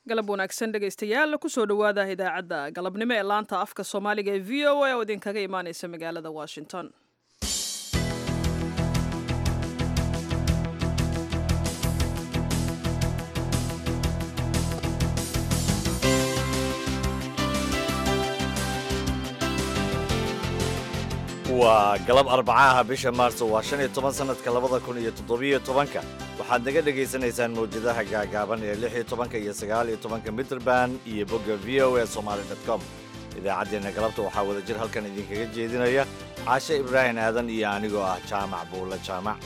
galab wanaagsan dhegaystayaal kusoo dhowaada idaacadda galabnimo ee laanta afka soomaaliga ee v o a oo idinkaga imaaneysa magaalada washington waa galab arbacaha bisha maarso waa shan iyo toban sannadka labada kun iyo toddobiyo tobanka waxaad naga dhegaysanaysaan mawjadaha gaagaaban ee lix iyo tobanka iyo sagaal iyo tobanka mitrband iyo bogga v o a somaali dot com idaacaddeenna galabta waxaa wada jir halkan idinkaga jeedinaya caashe ibraahim aadan iyo anigoo ah jaamac buulle jaamac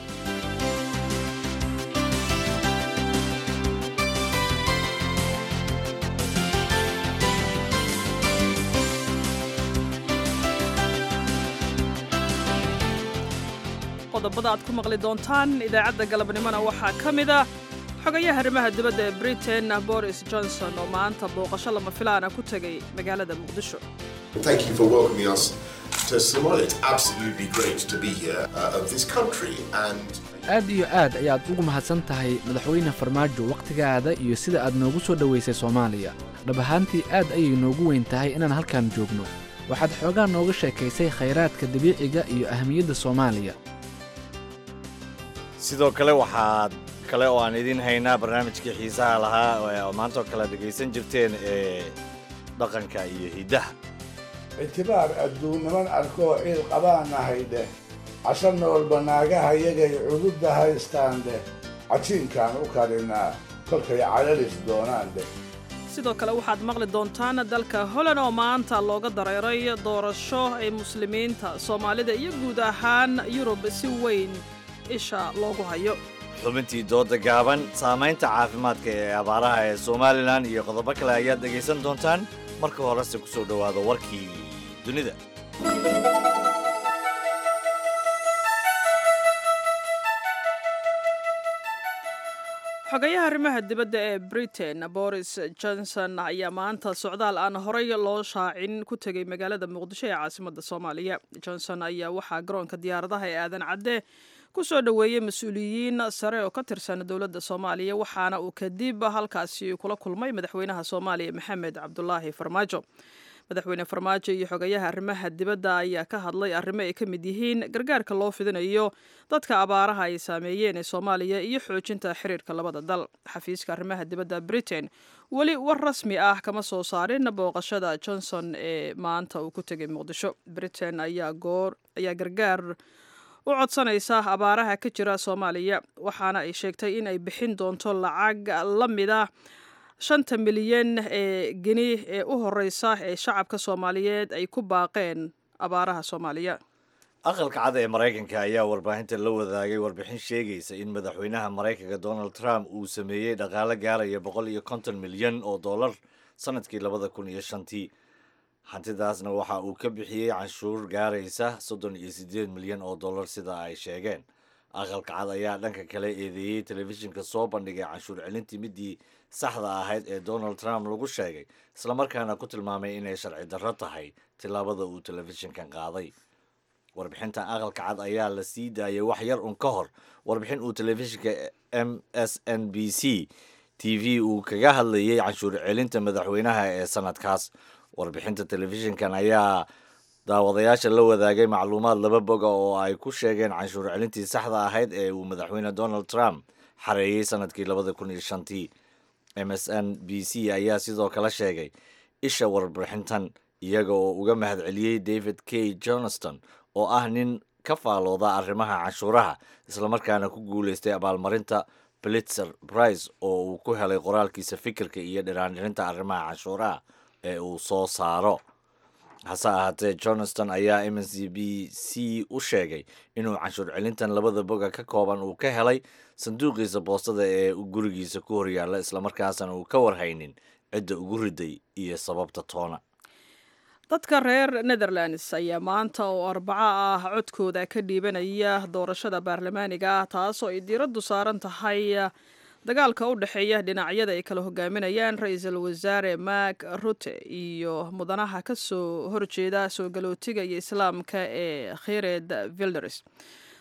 qodobada aad ku maqli doontaan idaacadda galabnimona waxaa ka mid ah xogayaha arrimaha dibadda ee britain boris johnson oo maanta booqasho lama filaana ku tegay magaalada muqdisho Thank you for welcoming us to Somalia. It's absolutely great to be here uh, of this country and aad iyo aad ayaad ugu mahadsan tahay madaxweyne farmaajo wakhtigaada iyo sida aad noogu soo dhowaysay soomaaliya dhab ahaantii aad ayay noogu weyn tahay inaan halkan joogno waxaad xoogaa nooga sheekaysay khayraadka dabiiciga iyo ahamiyadda soomaaliya sidoo kale waxaad kale oo aan idiin haynaa barnaamijkii xiisaha lahaa oo maantoo kale dhegaysan jirteen ee dhaqanka iyo hiddaha ictibaar adduun niman arkoo ciil qabaanahay dheh casho noolba naagaha yagay cududda haystaan dheh cajiinkaan u karinaa kolkay calalis doonaan dheh sidoo kale waxaad maqli doontaan dalka holand oo maanta looga dareeray doorasho ay muslimiinta soomaalida iyo guud ahaan yurub si weyn isha loogu hayo xubintii dooda gaaban saamaynta caafimaadka ee abaaraha ee somalilan iyo qodobo kale ayaad dhegaysan doontaan marka horese ku soo dhowaado warkii dunida xogayaha arrimaha dibadda ee britain boris johnson ayaa maanta socdaal aan horay loo shaacin ku tegay magaalada muqdisho ee caasimadda soomaaliya johnson ayaa waxaa garoonka diyaaradaha ee aadan cadde ku soo dhoweeyey mas-uuliyiin sare oo ka tirsan dowladda soomaaliya waxaana uu kadib halkaasi kula kulmay madaxweynaha soomaaliya maxamed cabdulaahi farmaajo madaxweyne farmaajo iyo xogayaha arrimaha dibadda ayaa ka hadlay arrimo ay ka mid yihiin gargaarka loo fidinayo dadka abaaraha ay saameeyeen ee soomaaliya iyo xoojinta xiriirka labada dal xafiiska arrimaha dibadda britain weli war rasmi ah kama soo saarin booqashada johnson ee maanta uu ku tegay muqdisho britain ayaa goor ayaa gargaar u codsanaysa abaaraha ka jira soomaaliya waxaana ay sheegtay in ay bixin doonto lacag la mid ah shanta milyan ee geni ee u horeysa ee shacabka soomaaliyeed ay ku baaqeen abaaraha soomaaliya aqalka cad ee maraykanka ayaa warbaahinta la wadaagay warbixin sheegaysa in madaxweynaha maraykanka donald trump uu sameeyey dhaqaalo gaaraya boqol iyo konton milyan oo dollar sanadkii labada kun iyo shantii hantidaasna waxa uu ka bixiyey canshuur gaaraysa soddon iyo siddeed milyan oo dollar sida ay sheegeen aqalka cad ayaa dhanka kale eedeeyey telefishinka soo bandhigay canshuur celintii midii saxda ahayd ee donald trump lagu sheegay islamarkaana ku tilmaamay inay sharci darro tahay tillaabada uu telefishinkan qaaday warbixintan aqalka cad ayaa la sii daayay wax yar un ka hor warbixin uu telefishinka m s n b c t v uu kaga hadlayay canshuur celinta madaxweynaha ee sanadkaas warbixinta telefishinkan ayaa daawadayaasha la wadaagay macluumaad laba boga oo ay ku sheegeen canshuur celintii saxda ahayd ee uu madaxweyne donald trump xareeyey sanadkii labada kun iyo shantii m s n b c ayaa sidoo kale sheegay isha warbixintan iyaga oo uga mahadceliyey david k johnston oo ah nin ka faalooda arrimaha canshuuraha islamarkaana ku guuleystay abaalmarinta blitzer price oo uu ku helay qoraalkiisa fikirka iyo dhiraandhirinta arrimaha canshuuraha ee uu soo saaro hase ahaatee johnston ayaa m s b c u sheegay inuu canshuur celintan labada boga ka kooban uu ka helay sanduuqiisa boostada ee gurigiisa ku horyaalla islamarkaasna uu ka warhaynin cidda ugu riday iyo sababta toona dadka reer netherlands ayaa maanta oo arbaco ah codkooda ka dhiibanaya doorashada baarlamaaniga ah taasoo ay diiraddu saaran tahay dagaalka u dhexeeya dhinacyada ay kala hogaaminayaan ra-iisul wasaare mak rute iyo mudanaha ka soo horjeeda soo galootiga iyo islaamka ee khired vilders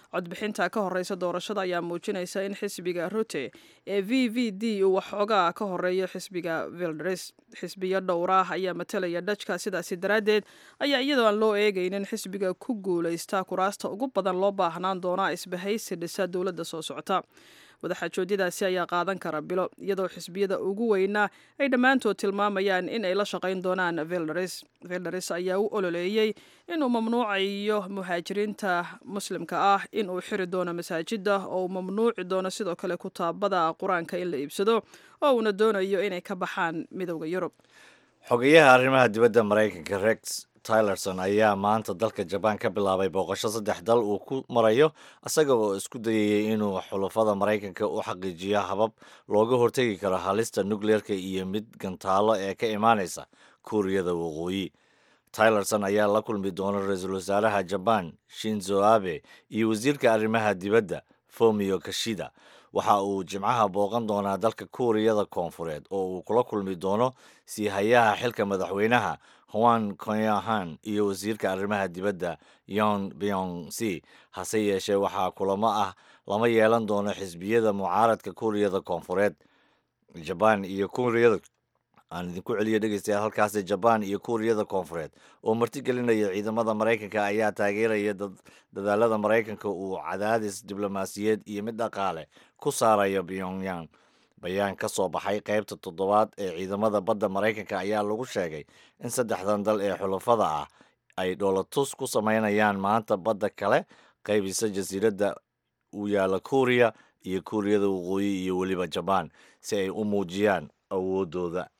codbixinta ka horeysa doorashada ayaa muujinaysa in xisbiga rute ee v v d uu waxoogaa ka horeeyo xisbiga vildres xisbiyo dhowraah ayaa matalaya dhajka sidaasi daraaddeed ayaa iyadoo aan loo eegaynin xisbiga ku guulaysta kuraasta ugu badan loo baahnaan doonaa isbahaysi dhisa dowladda soo socota wadaxaajoodyadaasi ayaa qaadan kara bilo iyadoo xisbiyada ugu weynaa ay dhammaantood tilmaamayaan in ay la shaqayn doonaan vildares vildares ayaa u ololeeyey inuu mamnuucayo muhaajiriinta muslimka ah inuu xiri doono masaajida oo uu mamnuuci doono sidoo kale kutaabada qur-aanka in la iibsado oo uuna doonayo inay ka baxaan midowda yurub xogeyaha arrimaha dibadda maraykanka rex tylerson ayaa maanta dalka jabaan ka bilaabay booqasho saddex dal uu ku marayo isaga oo isku dayayay inuu xulafada maraykanka u xaqiijiyo habab looga hortegi karo halista nukleerka iyo mid gantaalo ee ka imaanaysa kuuriyada waqooyi tylerson ayaa la kulmi doona ra-iisul wasaaraha jabaan shinzo abe iyo wasiirka arrimaha dibadda fomio kashida waxa uu jimcaha booqan doonaa dalka kuuriyada koonfureed oo uu kula kulmi doono sii hayaha xilka madaxweynaha hwan konyahan iyo wasiirka arrimaha dibadda yon byong c hase yeeshee waxaa kulamo ah lama yeelan doono xisbiyada mucaaradka kuuriyada koonfureed jabaan iyo kuuriyada aan idinku celiyo dhegeystayaal halkaasi jabaan iyo kuuriyada koonfureed oo martigelinaya ciidamada maraykanka ayaa taageeraya dadaalada maraykanka uu cadaadis diblomaasiyeed iyo mid dhaqaale ku saarayo pyongyang bayaan ka soo baxay qaybta toddobaad ee ciidamada badda maraykanka ayaa lagu sheegay in saddexdan dal ee xulafada ah ay dhoolatus ku samaynayaan maanta badda kale qaybisa jasiiradda uu yaalla kuuriya iyo kuuriyada waqooyi iyo weliba jabaan si ay u muujiyaan awoodooda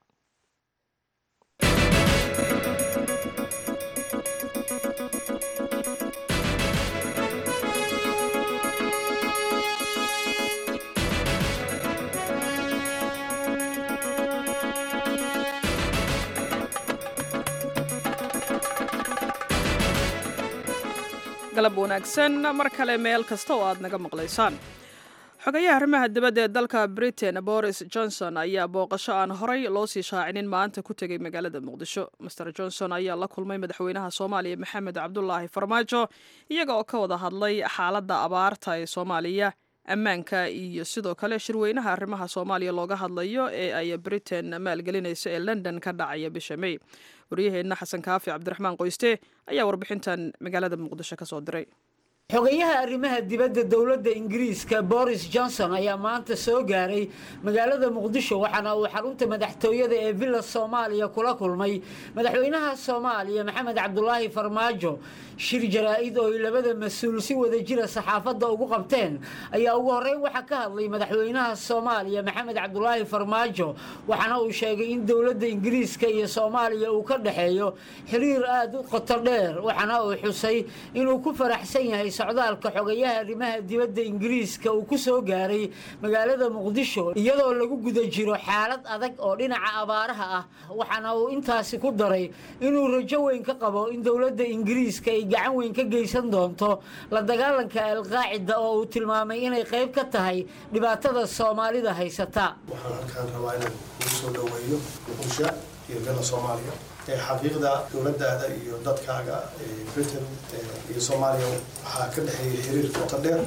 galab wanaagsan mar kale meel kasta oo aad naga maqlaysaan xogayaha arrimaha dibadda ee dalka britain boris johnson ayaa booqasho aan horay loo sii shaacinin maanta ku tegay magaalada muqdisho master johnson ayaa la kulmay madaxweynaha soomaaliya maxamed cabdulaahi farmaajo iyaga oo ka wada hadlay xaaladda abaarta ee soomaaliya ammaanka iyo sidoo kale shirweynaha arrimaha soomaaliya looga hadlayo ee ay britain maalgelinayso ee london ka dhacaya bisha may waryaheenna xasan kaafi cabdiraxmaan qoyste ayaa warbixintan magaalada muqdisho ka soo diray xogayaha arrimaha dibadda dowladda ingiriiska boris johnson ayaa maanta soo gaaray magaalada muqdisho waxaana uu xarunta madaxtooyada ee villa soomaaliya kula kulmay madaxweynaha soomaaliya maxamed cabdulaahi farmaajo shir jaraa-id oo ay labada mas-uul si wada jira saxaafadda ugu qabteen ayaa ugu horreyn waxaa ka hadlay madaxweynaha soomaaliya maxamed cabdulaahi farmaajo waxaana uu sheegay in dowladda ingiriiska iyo soomaaliya uu ka dhexeeyo xiriir aada u qoto dheer waxaana uu xusay inuu ku faraxsan yahay socdaalka xogayaha arrimaha dibadda ingiriiska uu ku soo gaaray magaalada muqdisho iyadoo lagu guda jiro xaalad adag oo dhinaca abaaraha ah waxaana uu intaasi ku daray inuu rajo weyn ka qabo in dowladda ingiriiska ay gacan weyn ka geysan doonto la dagaalanka alqaacida oo uu tilmaamay inay qayb ka tahay dhibaatada soomaalida haysata waxaan halkaan rabaa inaan ugu soo dhoweeyo muqdisho iyo villa soomaaliya xaqiiqda dowladaada iyo dadkaaga britain iyo soomaaliya waxaa ka dhexeeya xiriir qoto dheer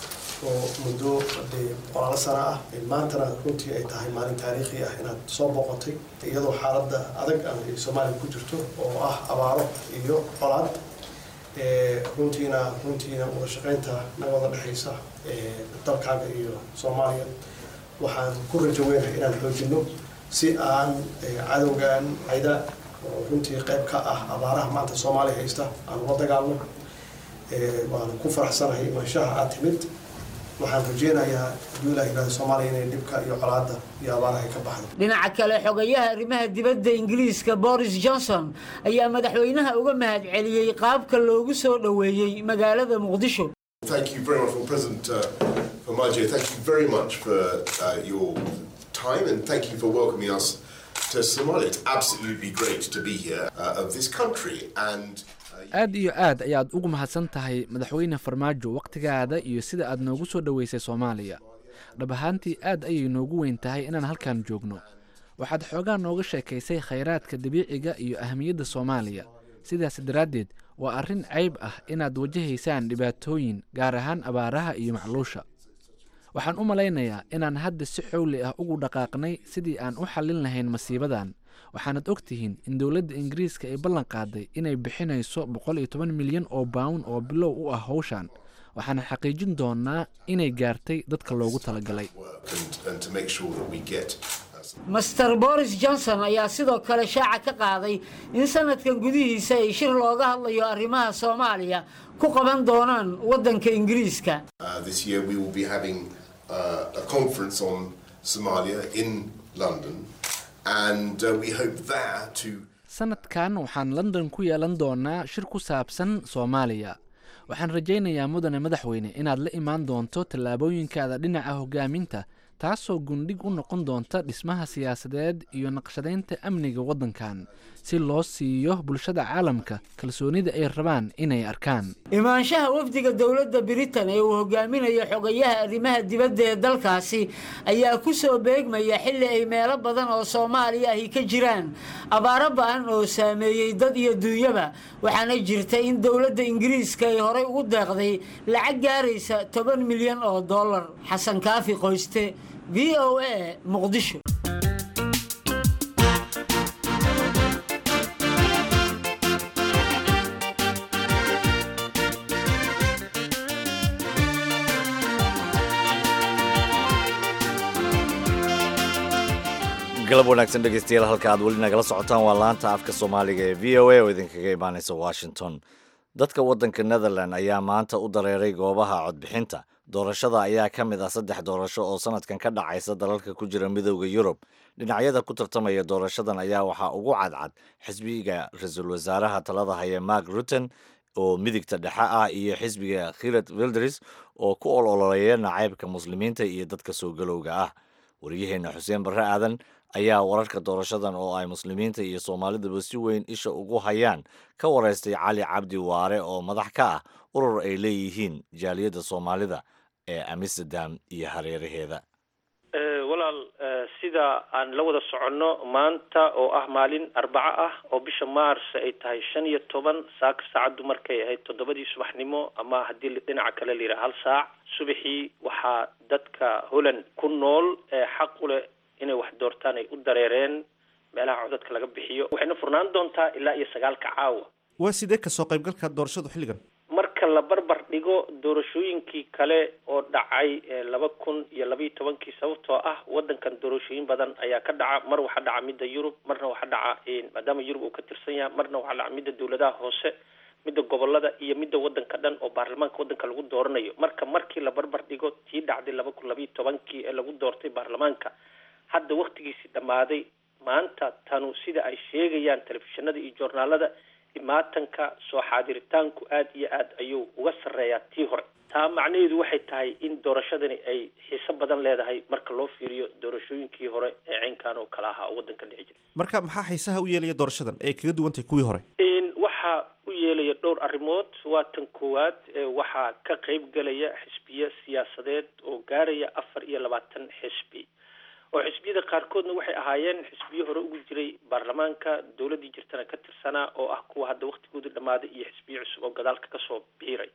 oo muddo dee qoraalo sana ah maantana runtii ay tahay maalin taariikhi ah inaad soo boqotay iyadoo xaaladda adag ay soomaaliya ku jirto oo ah abaaro iyo colaad runtiina runtiina wada shaqaynta naga wada dhexaysa dalkaaga iyo soomaaliya waxaan ku rajo weynahay inaan xoojino si aan cadowgan cayda oo runtii qayb ka ah abaaraha maanta soomaaliya haysta aan ula dagaalno waanu ku faraxsanahay imaanshaha aad timid waxaan rajeynayaa hadduu ilah yihahdo soomaaliya inay dhibka iyo colaadda iyo abaaraha ka baxdo dhinaca kale xogayaha arrimaha dibadda ingiriiska boris johnson ayaa madaxweynaha uga mahad celiyey qaabka loogu soo dhoweeyey magaalada muqdisho Thank you very much, well, President uh, Formaggio, thank you very much for uh, your time and thank you for welcoming us to Somalia. It's absolutely great to be here uh, of this country and aad iyo aad ayaad ugu mahadsan tahay madaxweyne farmaajo wakhtigaada iyo sida aad noogu soo dhoweysay soomaaliya dhab ahaantii aad ayay noogu weyn tahay inaan halkan joogno waxaad xoogaa nooga sheekaysay khayraadka dabiiciga iyo ahamiyadda soomaaliya sidaas daraaddeed waa arrin cayb ah inaad wajahaysaan dhibaatooyin gaar ahaan abaaraha iyo macluusha waxaan u malaynayaa inaan hadda si xowli ah ugu dhaqaaqnay sidii aan u xallin lahayn masiibadan waxaanad og tihiin in dowladda ingiriiska ay ballan qaaday inay bixinayso boqol iyo toban milyan oo bawn oo bilow u ah howshan waxaana xaqiijin doonaa inay gaartay dadka loogu talagalay work and, and to make sure that we get uh, some master boris johnson ayaa sidoo kale shaaca ka qaaday in sanadkan gudihiisa ay shir looga hadlayo arrimaha soomaaliya ku qaban doonaan waddanka ingiriiska Uh, this year we will be having uh, a conference on Somalia in London, and uh, we hope there to sanadkan waxaan london ku yeelan doonaa shir ku saabsan soomaaliya waxaan rajaynayaa mudane madaxweyne inaad la imaan doonto tallaabooyinkaada dhinaca hogaaminta taasoo gundhig u noqon doonta dhismaha siyaasadeed iyo naqshadaynta amniga waddankan si loo siiyo bulshada caalamka kalsoonida ay rabaan inay arkaan imaanshaha wafdiga dowladda britain ee uu hogaaminayo xogayaha arrimaha dibadda ee dalkaasi ayaa ku soo beegmaya xilli ay meelo badan oo soomaaliya ahi ka jiraan abaaro ba-an oo saameeyey dad iyo duunyaba waxaana jirta in dowladda ingiriiska ay horey ugu deeqday lacag gaaraysa toban milyan oo dollar xasan kaafi qoyste v o a muqdisho galab wanaagsan dhegeystayaal halka aad weli nagala socotaan waa laanta afka soomaaliga ee v o a oo idinkaga imaaneysa washington dadka waddanka netherland ayaa maanta u dareeray goobaha codbixinta doorashada ayaa ka mid ah saddex doorasho oo sanadkan ka dhacaysa dalalka ku jira midooda yurub dhinacyada ku tartamaya doorashadan ayaa waxaa ugu cadcad xisbiga ra-iisul wasaaraha talada haya mark rutten oo midigta dhexe ah iyo xisbiga khirat wilders oo ku ololeeya nacaybka muslimiinta iyo dadka soo galowga ah waryaheena xuseen barre aadan ayaa wararka doorashadan oo ay muslimiinta iyo soomaaliduba si weyn isha ugu hayaan ka wareystay cali cabdi waare oo madax ka ah urur ay leeyihiin jaaliyadda soomaalida ee amsterdam iyo hareeraheeda walaal sida aan la wada soconno maanta oo ah maalin arbaco ah oo bisha mars ay tahay shan iyo toban saaka saacaddu markay ahayd toddobadii subaxnimo ama haddii dhinaca kale la yidhaha hal saac subaxii waxaa dadka holland ku nool ee xaq u leh inay wax doortaan ay u dareereen meelaha codadka laga bixiyo waxayna furnaan doontaa ilaa iyo sagaalka caawa waa sidee kasoo qaybgalka doorashadu xilligan marka la barbar dhigo doorashooyinkii kale oo dhacay laba kun iyo labaiyo tobankii sababtoo ah wadankan doorashooyin badan ayaa ka dhaca mar waxaa dhaca midda yurub marna waxaa dhaca maadaama yurub uu ka tirsan yahay marna waxaa dhaca midda dawladaha hoose midda gobolada iyo midda wadanka dhan oo baarlamaanka wadanka lagu dooranayo marka markii la barbar dhigo tii dhacday laba kun labaiyo tobankii ee lagu doortay baarlamaanka hadda waktigiisii dhammaaday maanta tanu sida ay sheegayaan telefishinada iyo joornaalada imaatanka soo xaadiritaanku aada iyo aad ayuu uga sarreeyaa tii hore taa macnaheedu waxay tahay in doorashadani ay xiiso badan leedahay marka loo fiiriyo doorashooyinkii hore ee caynkan oo kale ahaa oo waddanka dhici jira marka maxaa xiisaha u yeelaya doorashadan ee kaga duwan tahay kuwii hore waxaa u yeelaya dhowr arrimood waa tan koowaad waxaa ka qeyb gelaya xisbiyo siyaasadeed oo gaaraya afar iyo labaatan xisbi oo xisbiyada qaarkoodna waxay ahaayeen xisbiyo hore ugu jiray baarlamaanka dowladdii jirtana ka tirsanaa oo ah kuwa hadda waktigoodu dhammaaday iyo xisbiyo cusub oo gadaalka kasoo biiray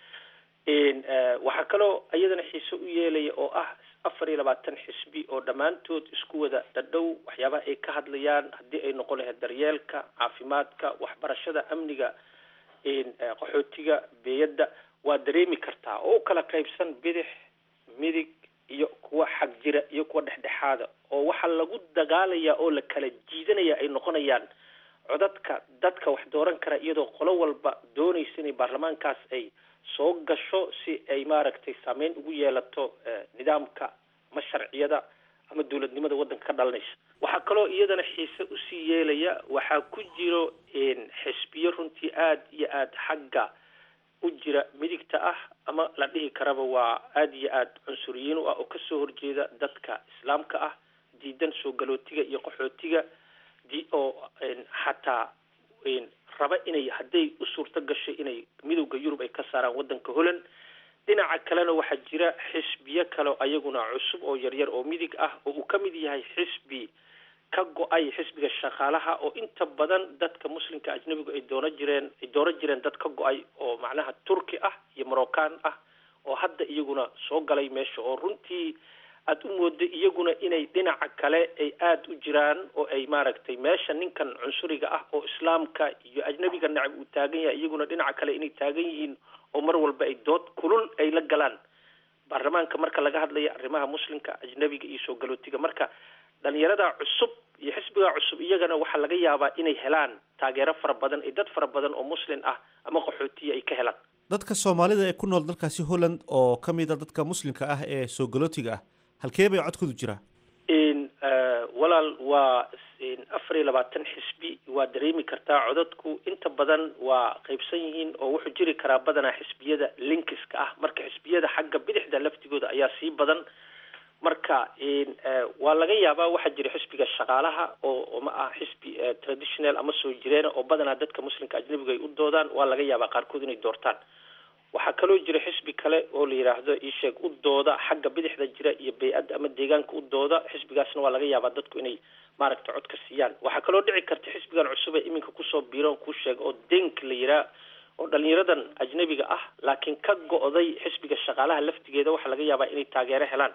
waxaa kaloo iyadana xiise u yeelaya oo ah afar iyo labaatan xisbi oo dhammaantood isku wada dhadhow waxyaabaha ay ka hadlayaan haddii ay noqon lahayd daryeelka caafimaadka waxbarashada amniga qaxootiga beeyadda waa dareemi kartaa oo u kala qaybsan bidix midig iyo kuwa xag jira iyo kuwa dhexdhexaada oo waxaa lagu dagaalayaa oo la kala jiidanaya ay noqonayaan codadka dadka wax dooran kara iyadoo qolo walba doonaysa inay baarlamaankaas ay soo gasho si ay maaragtay saameyn ugu yeelato nidaamka ama sharciyada ama dowladnimada waddanka ka dhalanaysa waxaa kaloo iyadana xiise usii yeelaya waxaa ku jiro xisbiyo runtii aada iyo aada xagga u jira midigta ah ama la dhihi karaba waa aada iyo aada cunsuriyiin u ah oo kasoo horjeeda dadka islaamka ah diidan soo galootiga iyo qaxootiga di oo xataa raba inay hadday u suurto gashay inay midowda yurub ay ka saaraan waddanka holland dhinaca kalena waxaa jira xisbiyo kale ayaguna cusub oo yaryar oo midig ah oo uu ka mid yahay xisbi ka go-ay xisbiga shaqaalaha oo inta badan dadka muslimka ajnabigu ay doono jireen ay doono jireen dad ka go-ay oo macnaha turki ah iyo moroccan ah oo hadda iyaguna soo galay meesha oo runtii aada u moodo iyaguna inay dhinaca kale ay aada u jiraan oo ay maaragtay meesha ninkan cunsuriga ah oo islaamka iyo ajnabiga nacab uu taagan yahay iyaguna dhinaca kale inay taagan yihiin oo mar walba ay dood kulul ay la galaan baarlamaanka marka laga hadlayo arrimaha muslimka ajnabiga iyo soo galootiga marka dhalinyarada cusub iyo xisbiga cusub iyagana waxaa laga yaabaa inay helaan taageero fara badan iyo dad fara badan oo muslin ah ama qaxootiya ay ka helaan dadka soomaalida ee ku nool dalkaasi holland oo ka mid a dadka muslimka ah ee soo galootiga ah halkee bay codkoodu jiraa walaal waa afar iyo labaatan xisbi waa dareemi kartaa codadku inta badan waa qeybsan yihiin oo wuxuu jiri karaa badanaa xisbiyada linkiska ah marka xisbiyada xagga bidixda laftigooda ayaa sii badan marka waa laga yaabaa waxaa jira xisbiga shaqaalaha oo ma ah xisbi traditional ama soo jireena oo badanaa dadka muslimka ajnabiga ay u doodaan waa laga yaabaa qaarkood inay doortaan waxaa kaloo jira xisbi kale oo la yidhaahdo isheeg u dooda xagga bidixda jira iyo bay-adda ama deegaanka u dooda xisbigaasna waa laga yaabaa dadku inay maaragta cod ka siiyaan waxaa kaloo dhici karta xisbigan cusub ee iminka kusoo biiroon kuu sheega oo denk la yiraa oo dhalinyaradan ajnabiga ah laakiin ka go-day xisbiga shaqaalaha laftigeeda waxaa laga yaabaa inay taageero helaan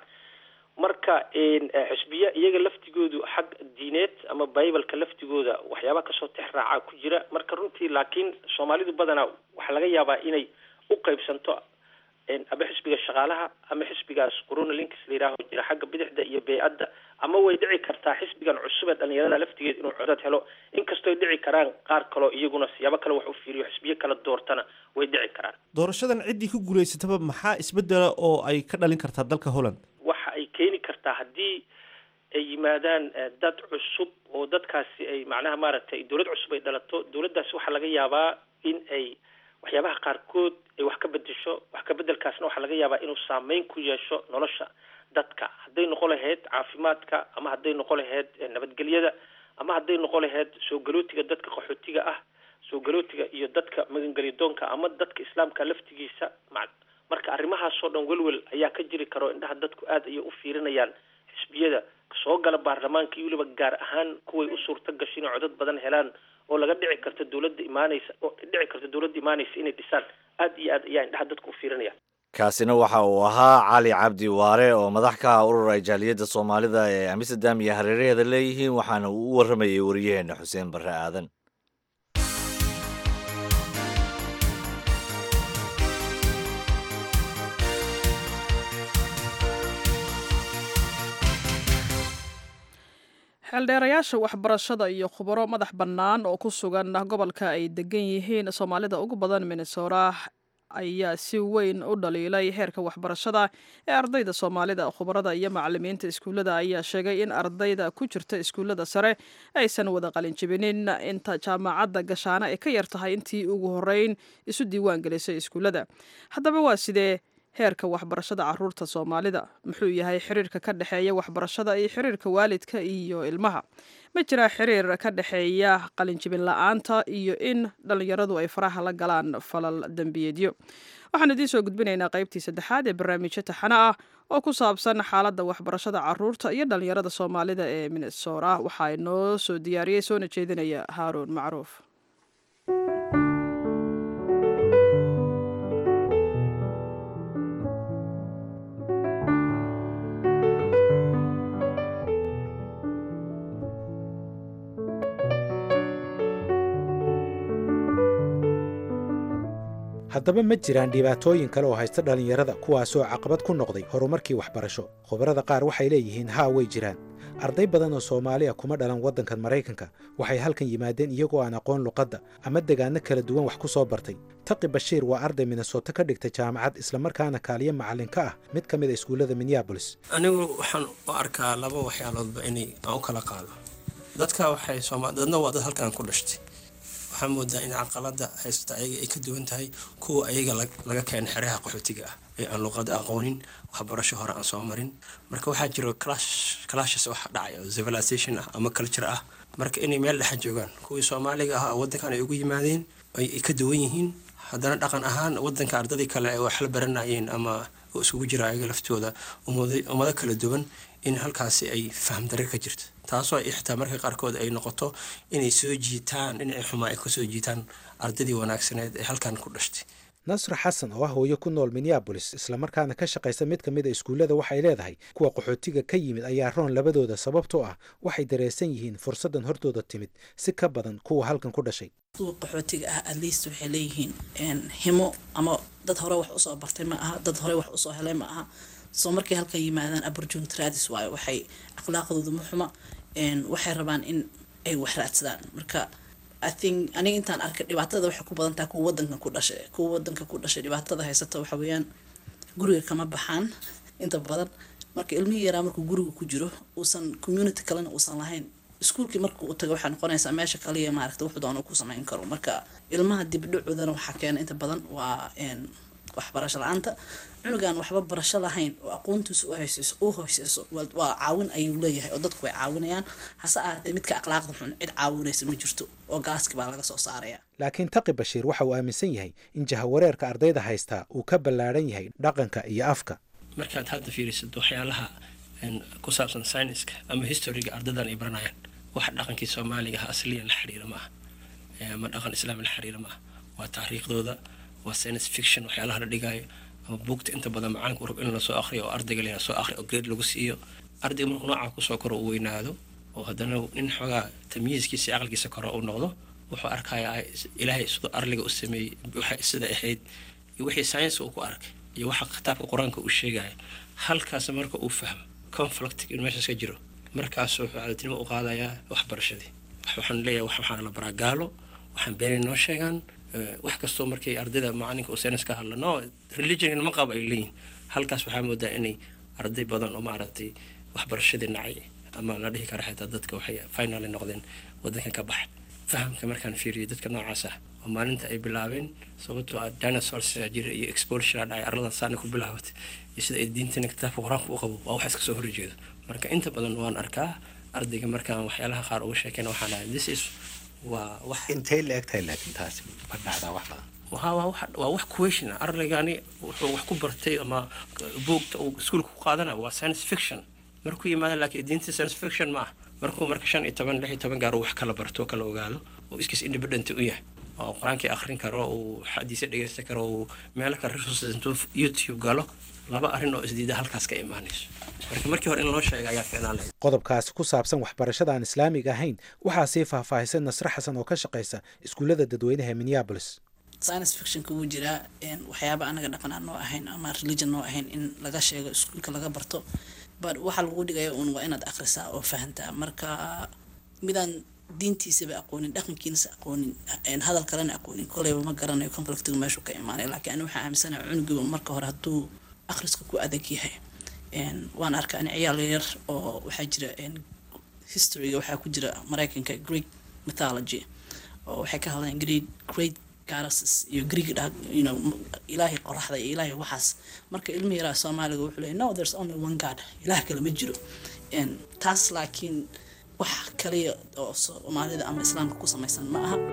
marka xisbiya iyaga laftigoodu xag diineed ama bibaleka laftigooda waxyaaba kasoo tex raacaa ku jira marka runtii laakiin soomaalidu badanaa waxaa laga yaabaa inay u qaybsanto ama xisbiga shaqaalaha ama xisbigaas corona links la yidhaaho jira xagga bidixda iyo bey-adda ama way dhici kartaa xisbigan cusub ee dhalinyarada laftigeed inuu codad helo inkastooy dhici karaan qaar kaloo iyaguna siyaabo kale wax u fiiriyo xisbiyo kala doortana way dhici karaan doorashadan ciddii ku guulaysataba maxaa isbedela oo ay ka dhalin kartaa dalka holland waxa ay keeni kartaa haddii ay yimaadaan dad cusub oo dadkaasi ay macnaha maaragtay dowlad cusub ay dhalato dowladdaasi waxaa laga yaabaa in ay waxyaabaha qaarkood ay wax ka bedesho wax ka bedelkaasna waxaa laga yaabaa inuu saameyn ku yeesho nolosha dadka hadday noqon lahayd caafimaadka ama hadday noqon lahayd nabadgelyada ama hadday noqon lahayd soo galootiga dadka qaxootiga ah soo galootiga iyo dadka magangelyadoonka ama dadka islaamka laftigiisa marka arrimahaasoo dhan welwel ayaa ka jiri karo indhaha dadku aada ayay u fiirinayaan xisbiyada soo gala baarlamaanka iyo weliba gaar ahaan kuway u suurta gasho inay codad badan helaan oo laga dhici karto dowladda imaaneysa oo dhici karto dowladda imaaneysa inay dhisaan aada iyo aad ayaa indhaha dadku u fiirinaya kaasina waxa uu ahaa cali cabdi waare oo madax ka ah urur ay jaaliyadda soomaalida ee amsterdam iyo hareeraheeda leeyihiin waxaana uu u warramayay wariyaheena xuseen barre aadan xeeldheerayaasha waxbarashada iyo khubaro madax bannaan oo ku sugan gobolka ay degan yihiin soomaalida ugu badan minnesota ayaa si weyn u dhaliilay heerka waxbarashada ee ardayda soomaalida khubarada iyo macalimiinta iskuullada ayaa sheegay in ardayda ku jirta iskuullada sare aysan wada qalinjibinin inta jaamacadda gashaana ay ka yar tahay intii ugu horreyn isu diiwaan gelisay iskuullada haddaba waa sidee heerka waxbarashada caruurta soomaalida muxuu yahay xiriirka ka dhexeeya waxbarashada iyo xiriirka waalidka iyo ilmaha ma jiraa xiriir ka dhexeeya qalinjibin la-aanta iyo in dhallinyaradu ay faraha la galaan falal dembiyeedyo waxaan idiin soo gudbinaynaa qaybtii saddexaad ee barnaamijyo taxano ah oo ku saabsan xaaladda waxbarashada caruurta iyo dhallinyarada soomaalida ee minnesora waxaa inoo soo diyaariyey soona jeedinaya haaruun macruuf haddaba ma jiraan dhibaatooyin kale oo haysta dhallinyarada kuwaasoo caqabad ku noqday horumarkii waxbarasho khubarada qaar waxay leeyihiin haa way jiraan arday badan oo soomaaliya kuma dhalan waddankan maraykanka waxay halkan yimaadeen iyagoo aan aqoon luqadda ama degaanno kala duwan wax ku soo bartay taqi bashiir waa arday minnesoto ka dhigtay jaamacad islamarkaana kaaliyo macallin ka ah mid ka mid a iskuullada minneabolis anigu waxaan u arkaa laba waxyaaloodba inay aan u kala qaado dadka waxay dadna waa dad halkan ku dhashtay waxaa moodaa in caqalada haysata ayaga ay ka duwan tahay kuwa ayaga laga keena xeraha qaxootiga ah ee aan luqada aqoonin waxbarasho hore aan soo marin marka waxaa jiro clashes wax dhacay oo civilization ah ama culture ah marka inay meel dhexa joogaan kuwii soomaaliga ah wadankan ay ugu yimaadeen ay ka duwan yihiin haddana dhaqan ahaan wadanka ardadii kale ay wax la baranayeen ama oo isugu jira ayaga laftooda ummado kala duwan in halkaasi ay faham darre ka jirto taasoo ay xitaa marka qaarkood ay noqoto inay soo jiitaan dhinacii xumaa ay kasoo jiitaan ardaydii wanaagsaneed ee halkan ku dhashtay nasra xasan oo ah hooyo ku nool minneabolis islamarkaana ka shaqaysa mid ka mid a iskuullada waxay leedahay kuwa qaxootiga ka yimid ayaa roon labadooda sababtoo ah waxay dareensan yihiin fursaddan hortooda timid si ka badan kuwa halkan ku dhashay kuwa qaxootiga ah at least waxay leeyihiin himo ama dad hore wax usoo bartay ma aha dad hore wax usoo helay ma aha soo markay halkan yimaadaan opportunity raadis waayo waxay akhlaaqdooda ma xuma waxay rabaan in ay wax raadsadaan marka i think aniga intaan arkay dhibaatada waxay ku badan tahay kuwa wadanka ku dhashay kuwa wadanka ku dhashay dhibaatada haysata waxa weeyaan guriga kama baxaan inta badan marka ilmihii yaraa markuu guriga ku jiro uusan community kalena uusan lahayn iskuulkii marka uu tago waxay noqonaysaa meesha kaliya maaragta wuxuu doona ku samayn karo marka ilmaha dibdhacoodana waxaa keena inta badan waa waxbarasho la-aanta cunugan waxba barasho lahayn oo aqoontiisa u haysayso u hoyseyso waa caawin ayuu leeyahay oo dadku way caawinayaan hase ahaatee midka akhlaaqda xun cid caawinaysa ma jirto oo gaaski baa laga soo saaraya laakiin taqi bashiir waxa uu aaminsan yahay in jahawareerka ardayda haystaa uu ka ballaadhan yahay dhaqanka iyo afka markaad hadda fiirisato waxyaalaha ku saabsan syniska ama historiga ardaydan ay baranayaan wax dhaqankii soomaaliga ah asliyan la xiriira ma aha ama dhaqan islaami la xiriira ma aha waa taariikhdooda waa science fiction waxyaalaha la dhigaayo ama buugta inta badan macalinka urab in lasoo akriyo oo ardayga la soo akriyo oo grade lagu siiyo ardayga markuu noocaa kusoo koro uu weynaado oo haddana nin xoogaa tamyiiskiisa iyo aqalkiisa koro uu noqdo wuxuu arkayaa ilaahay siduu arliga u sameeyey waxa sida ahayd iyo wixii science uu ku arkay iyo waxa kitaabka qur-aanka uu sheegaya halkaas marka uu fahmo conflict in meeshaas ka jiro markaasuu wuxuu caadatinimo u qaadayaa waxbarashadii waxaan leeyahay waxaan la baraa gaalo waxaan beenay noo sheegaan wax kastoo markay ardayda macalinka uu saynis ka hadla no religion ma qabo ay leeyihin halkaas waxaa moodaa inay arday badan oo maaragtay waxbarashadii nacay ama la dhihi kara xitaa dadka waxay finally noqdeen wadankan ka baxa fahamka markaan fiiriyo dadka noocaas ah oo maalinta ay bilaabeen sababtoo ah dinosaurs jira iyo exposure dhacay arladan saana ku bilaabatay iyo sida ay diintana kitaabka qur-aanka u qabo waa wax iska soo horjeedo marka inta badan waan arkaa ardayga markaan waxyaalaha qaar uga sheekeyna waxaan ahay this is waa wax intay la egtahay laakiin taasi ma dhacdaa wax badan waa wax question ardaygani wuxuu wax ku bartay ama buugta uu iskuulka ku qaadana waa science fiction markuu yimaado laakiin diinta science fiction ma ah markuu marka shan iyo toban lix iyo toban gaar wax kala barto kala ogaado oo iskiis independent u yahay oo qur-aankii akhrin karo uu xadiisa dhegeysan karo uu meelo kale resources intuu youtube galo laba arrin oo isdiida halkaas ka imaanayso marka markii hore in loo sheega ayaa fiicnaan lahayd qodobkaasi ku saabsan waxbarashada aan islaamiga ahayn waxaa sii faahfaahisay nasre xasan oo ka shaqaysa iskuullada dadweynaha ee minneabolis science fictionka wuu jiraa waxyaaba anaga dhaqan aan noo ahayn ama religion noo ahayn in laga sheego iskuulka laga barto but waxaa lagu dhigaya uun waa inaad akhrisaa oo fahantaa marka midaan diintiisaba aqoonin dhaqankiinasa aqoonin hadal kalena aqoonin koleyba ma garanayo conflictiga meeshuu ka imaanay laakiin ani waxaa aaminsanaha cunugiba marka hore hadduu akhriska ku adag yahay waan arkaa ani ciyaal yar oo waxaa jira historyga waxaa ku jira mareykanka greek mythology oo waxay ka hadlayaan great great goddesses iyo greek you know ilaahay qoraxda iyo ilaahay waxaas marka ilmi yaraa soomaaliga wuxuu leeyahy no there's only one god ilaah kale ma jiro taas laakiin wax kaliya oo soomaalida ama islaamka ku samaysan ma aha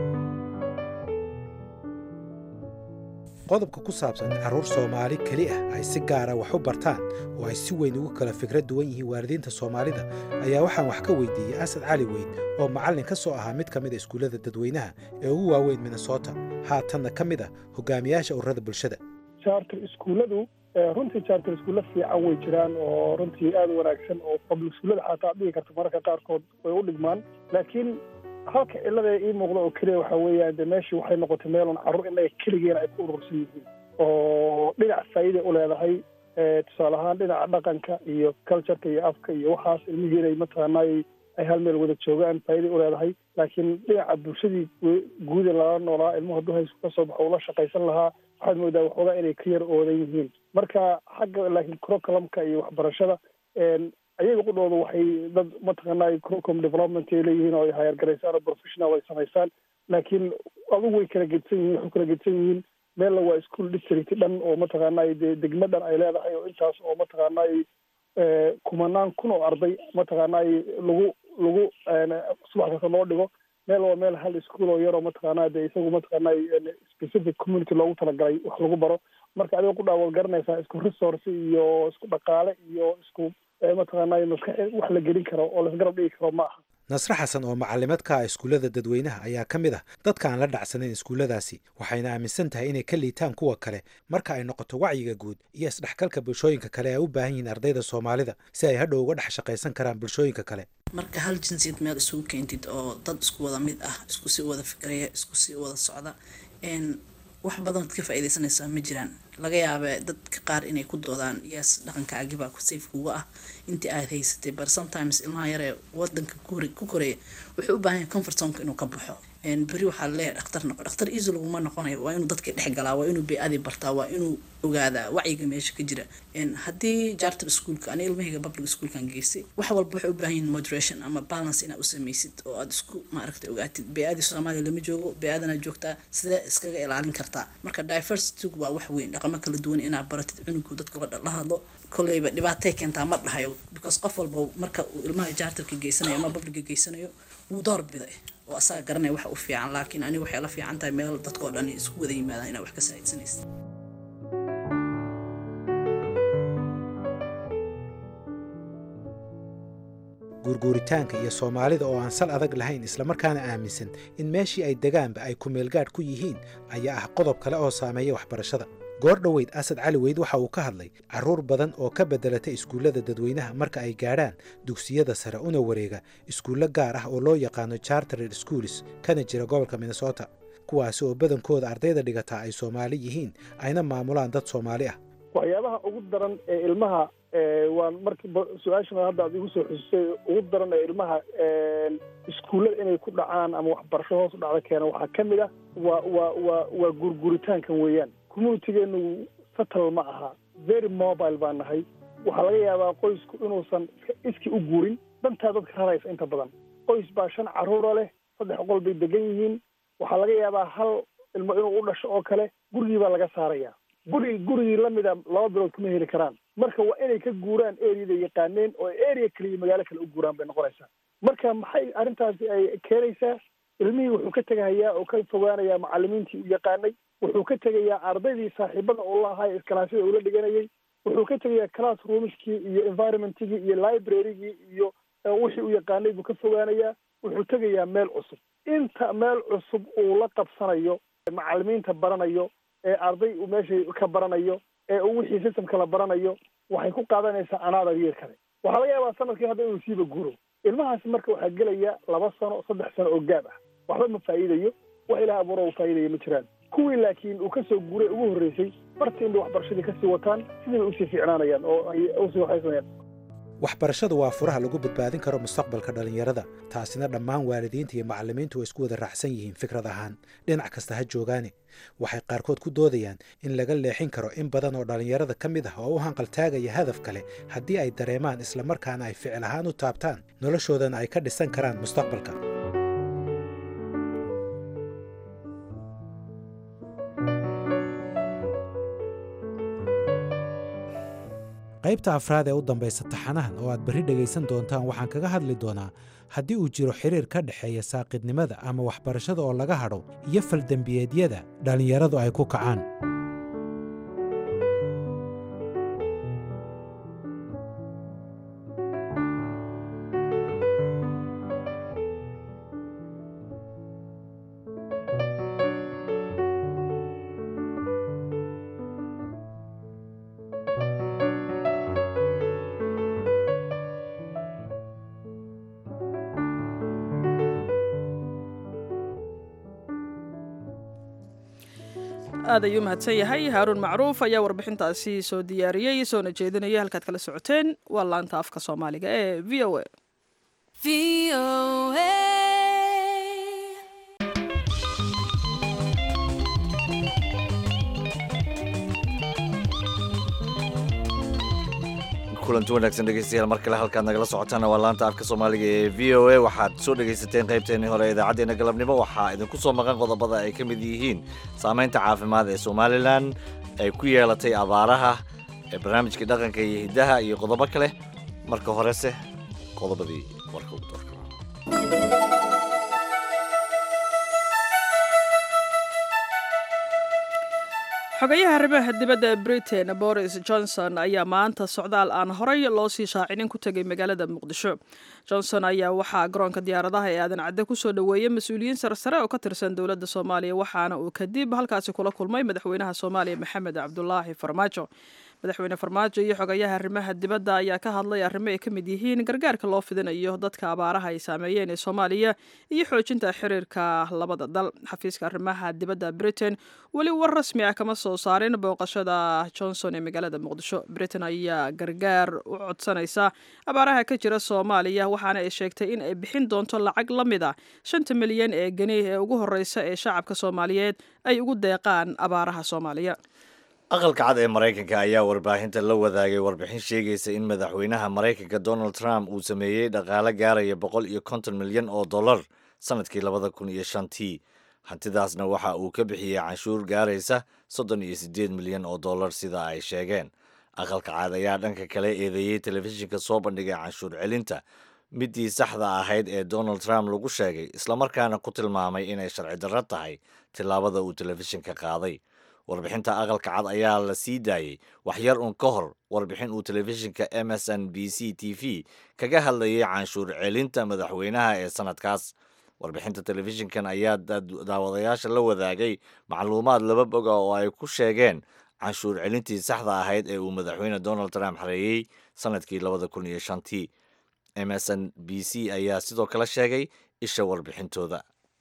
qodobka ku saabsan in carruur soomaali keli ah ay si gaara wax u bartaan oo ay si weyn ugu kala fikrad duwan yihiin waalidiinta soomaalida ayaa waxaan wax ka weydiiyey asad cali weyn oo macallin ka soo ahaa mid ka mid a iskuullada dadweynaha ee ugu waaweyn minnesota haatanna ka mid ah hogaamiyaasha ururada bulshada charter iskuulladu runtii charter iskuulla fiican way jiraan oo runtii aada u wanaagsan oo public iskuullada xataa ad dhigi karto mararka qaarkood way u dhigmaan laakiin halka cilada ii muuqda oo keliya waxaa weeyaan de meeshii waxay noqotay meelun carruur innaga keligeena ay ku urursan yihiin oo dhinac faa'iida u leedahay tusaale ahaan dhinaca dhaqanka iyo cultureka iyo afka iyo waxaas ilmihii inay mataqaanay ay hal meel wada joogaan faa'iday u leedahay laakiin dhinaca bulshadii guuda lala noolaa ilmuhu hadduu haysku ka soo baxo ula shaqaysan lahaa waxaad moodaa waxoogaa inay ka yar oodan yihiin marka xagga laakiin curriculumka iyo waxbarashada ayaga qudhooda waxay dad mataqaanaa curriculum development ay leeyihiin oo ay hayargaraysaan oo professional ay samaysaan laakiin adugu way kala gedsan yihiin waxay kala gedsan yihiin meella waa school district dhan oo mataqaanaa dee degmo dhan ay leedahay oo intaas oo mataqaanaa kumanaan kun oo arday mataqaanaa lagu lagu subax kasta loo dhigo meel waa meel hal iskuol oo yaroo mataqaanaa dee isagu mataqaanaa specific community loogu talagalay wax lagu baro marka adiga ku dhaawad garanaysaa isku resource iyo isku dhaqaale iyo isku mataqaanaa maskax wax la gelin karo oo laisgarab dhigi karo ma aha nasre xasan oo macalimeed ka ah iskuullada dadweynaha ayaa ka mid ah dadka aan la dhacsanayn iskuulladaasi waxayna aaminsan tahay inay ka liitaan kuwa kale marka ay noqoto wacyiga guud iyo isdhexgalka bulshooyinka kale ay u baahan yihiin ardayda soomaalida si ay hadhow uga dhex shaqaysan karaan bulshooyinka kale marka hal jinsiyad meel isugu keentid oo dad isku wada mid ah isku sii wada fikraya isku sii wada socda wax badan ad ka faaidaysanaysaa ma jiraan laga yaabee dadka qaar inay ku doodaan yes dhaqankaagibaa safe kuga ah intii aad haysatay but sometimes ilmaha yaree wadanka ku koreeya wuxuu u baahan yahay comfort zonka inuu ka baxo beri waxaa laleeyahay dhakhtar noqo dhakhtar easy laguma noqonayo waa inuu dadka dhex galaa waa inuu bey-adii bartaa waa inuu ogaadaa wacyiga meesha ka jira haddii jartar schoolka ani ilmahayga public schoolkan geystay wax walba waxay u baahan yihin moderation ama balance inaad u samaysid oo aad isku maaragtay ogaatid bey-adii soomaaliya lama joogo bey-adana joogtaa sidee iskaga ilaalin kartaa marka diversity waa wax weyn dhaqamo kala duwan inaad baratid cunugu dadka la hadlo kolleyba dhibaatay keentaa ma dhahayo because qof walba marka uu ilmaha jartarka geysanayo ama publica geysanayo wuu door biday oo asaga garanaya waxa u fiican laakiin aniga waxay la fiican tahay meel dadkao dhan isku wada yimaadaan inaad wax ka saa'idsanaysid guurguuritaanka iyo soomaalida oo aan sal adag lahayn islamarkaana aaminsan in meeshii ay degaanba ay kumeelgaadh ku yihiin ayaa ah qodob kale oo saameeya waxbarashada goor dhoweyd asad cali weyd waxa uu ka hadlay carruur badan oo ka beddelatay iskuullada dadweynaha marka ay gaadhaan dugsiyada sare una wareega iskuullo gaar ah oo loo yaqaano chartered schools kana jira gobolka minnesota kuwaasi oo badankooda ardayda dhigataa ay soomaali yihiin ayna maamulaan dad soomaali ah waxyaabaha ugu daran ee ilmaha waan markii su-aashan hadda ad igu soo xusisay ugu daran ee ilmaha iskuullada inay ku dhacaan ama waxbarasho hoos u dhacda keena waxaa ka mid ah waa waa waa waa gurguritaankan weeyaan communitigeenu satal ma aha very mobile baan nahay waxaa laga yaabaa qoysku inuusan iski u guurin dantaa dadka raraysa inta badan qoys baa shan carruura leh saddex qol bay degan yihiin waxaa laga yaabaa hal ilmo inuu u dhasho oo kale gurigii baa laga saaraya guri gurigii lamida laba bilood kuma heli karaan marka waa inay ka guuraan areada yaqaaneen oo area kaliya magaalo kale u guuraan bay noqonaysaa marka maxay arrintaasi ay keenaysaa ilmihii wuxuu ka tegahayaa oo ka fogaanayaa macalimiintii u yaqaanay wuxuu ka tegayaa ardaydii saaxiibada uu lahay iskalaasyada ula dhiganayay wuxuu ka tegayaa class roomskii iyo environmentigii iyo librarygii iyo wixii u yaqaanay buu ka fogaanayaa wuxuu tegayaa meel cusub inta meel cusub uu la qabsanayo macalimiinta baranayo ee arday uu meesha ka baranayo ee uu wixii systemka la baranayo waxay ku qaadanaysaa anaadar yeer kale waxaa laga yaabaa sanadkii hadda inuu siiba guuro ilmahaasi marka waxaa gelaya laba sano saddex sano oo gaab ah waxba ma faa'iidayo wax ilaah abuuro uu faa'iidaya ma jiraan kuwii laakiin uu kasoo guuray ugu horreysay barta inbay waxbarashadii kasii wataan sidii bay usii fiicnaanayaan oo ay usii waxaysanayaan waxbarashadu waa furaha lagu badbaadin karo mustaqbalka dhallinyarada taasina dhammaan waalidiinta iyo macallimiintu way isku wada raacsan yihiin fikrad ahaan dhinac kasta ha joogaane waxay qaarkood ku doodayaan in laga leexin karo in badan oo dhallinyarada ka mid ah oo u hanqaltaagaya hadaf kale haddii ay dareemaan islamarkaana ay ficil ahaan u taabtaan noloshoodana ay ka dhisan karaan mustaqbalka qaybta afraad ee u dambaysa taxanahan oo aad berri dhegaysan doontaan waxaan kaga hadli doonaa haddii uu jiro xiriir ka dhexeeya saaqidnimada ama waxbarashada oo laga hadho iyo faldembiyeedyada dhallinyaradu ay ku kacaan aad ayuu mahadsan yahay haaruun macruuf ayaa warbixintaasi soo diyaariyey soona jeedinaya halkaad kala socoteen waa laanta afka soomaaliga ee v o a kulanti wanaagsan dhegeystayaal mar kale halkaad nagala socotaana waa laanta afka soomaaliga ee v o a waxaad soo dhegaysateen qaybteennii hore ee idaacaddeenna galabnimo waxaa idinku soo maqan qodobada ay ka mid yihiin saamaynta caafimaad ee somalilan ay ku yeelatay abaaraha ee barnaamijkii dhaqanka iyo hiddaha iyo qodobo kale marka horese qodobadii warka ugu doorka xogayaha arrimaha dibadda ee britain boris johnson ayaa maanta socdaal aan horay loo sii shaacinin ku tegay magaalada muqdisho johnson ayaa waxaa garoonka diyaaradaha ee aadan cadde kusoo dhoweeyey mas-uuliyiin sarsare oo ka tirsan dowladda soomaaliya waxaana uu kadib halkaasi kula kulmay madaxweynaha soomaaliya maxamed cabdulaahi farmaajo madaxweyne farmaajo iyo xogayaha arrimaha dibadda ayaa ka hadlay arrimo ay ka mid yihiin gargaarka loo fidinayo dadka abaaraha ay saameeyeen ee soomaaliya iyo xoojinta xiriirka labada dal xafiiska arrimaha dibadda britain weli war rasmi ah kama soo saarin booqashada johnson ee magaalada muqdisho britain ayaa gargaar u codsanaysa abaaraha ka jira soomaaliya waxaana ay sheegtay in ay bixin doonto lacag la mid a shanta milyan ee geni ee ugu horeysa ee shacabka soomaaliyeed ay ugu deeqaan abaaraha soomaaliya aqalka cad ee maraykanka ayaa warbaahinta la wadaagay warbixin sheegaysa in madaxweynaha maraykanka donald trump uu sameeyey dhaqaale gaaraya boqol iyo konton milyan oo dollar sanadkii labada kun iyo shantii hantidaasna waxa uu ka bixiyey canshuur gaaraysa soddon iyo siddeed milyan oo dollar sida ay sheegeen aqalka cad ayaa dhanka kale eedeeyey telefishinka soo bandhigay canshuur celinta midii saxda ahayd ee donald trump lagu sheegay islamarkaana ku tilmaamay inay sharci darro tahay tillaabada uu telefishinka qaaday warbixinta aqalka cad ayaa la sii daayey waxyar un ka hor warbixin uu telefishinka m s n b c t v kaga hadlayay canshuur celinta madaxweynaha ee sanadkaas warbixinta telefishinkan ayaa daawadayaasha la wadaagay macluumaad laba boga oo ay ku sheegeen canshuur celintii saxda ahayd ee uu madaxweyne donald trump xareeyey sanadkii labada kun iyo shantii m s n b c ayaa sidoo kale sheegay isha warbixintooda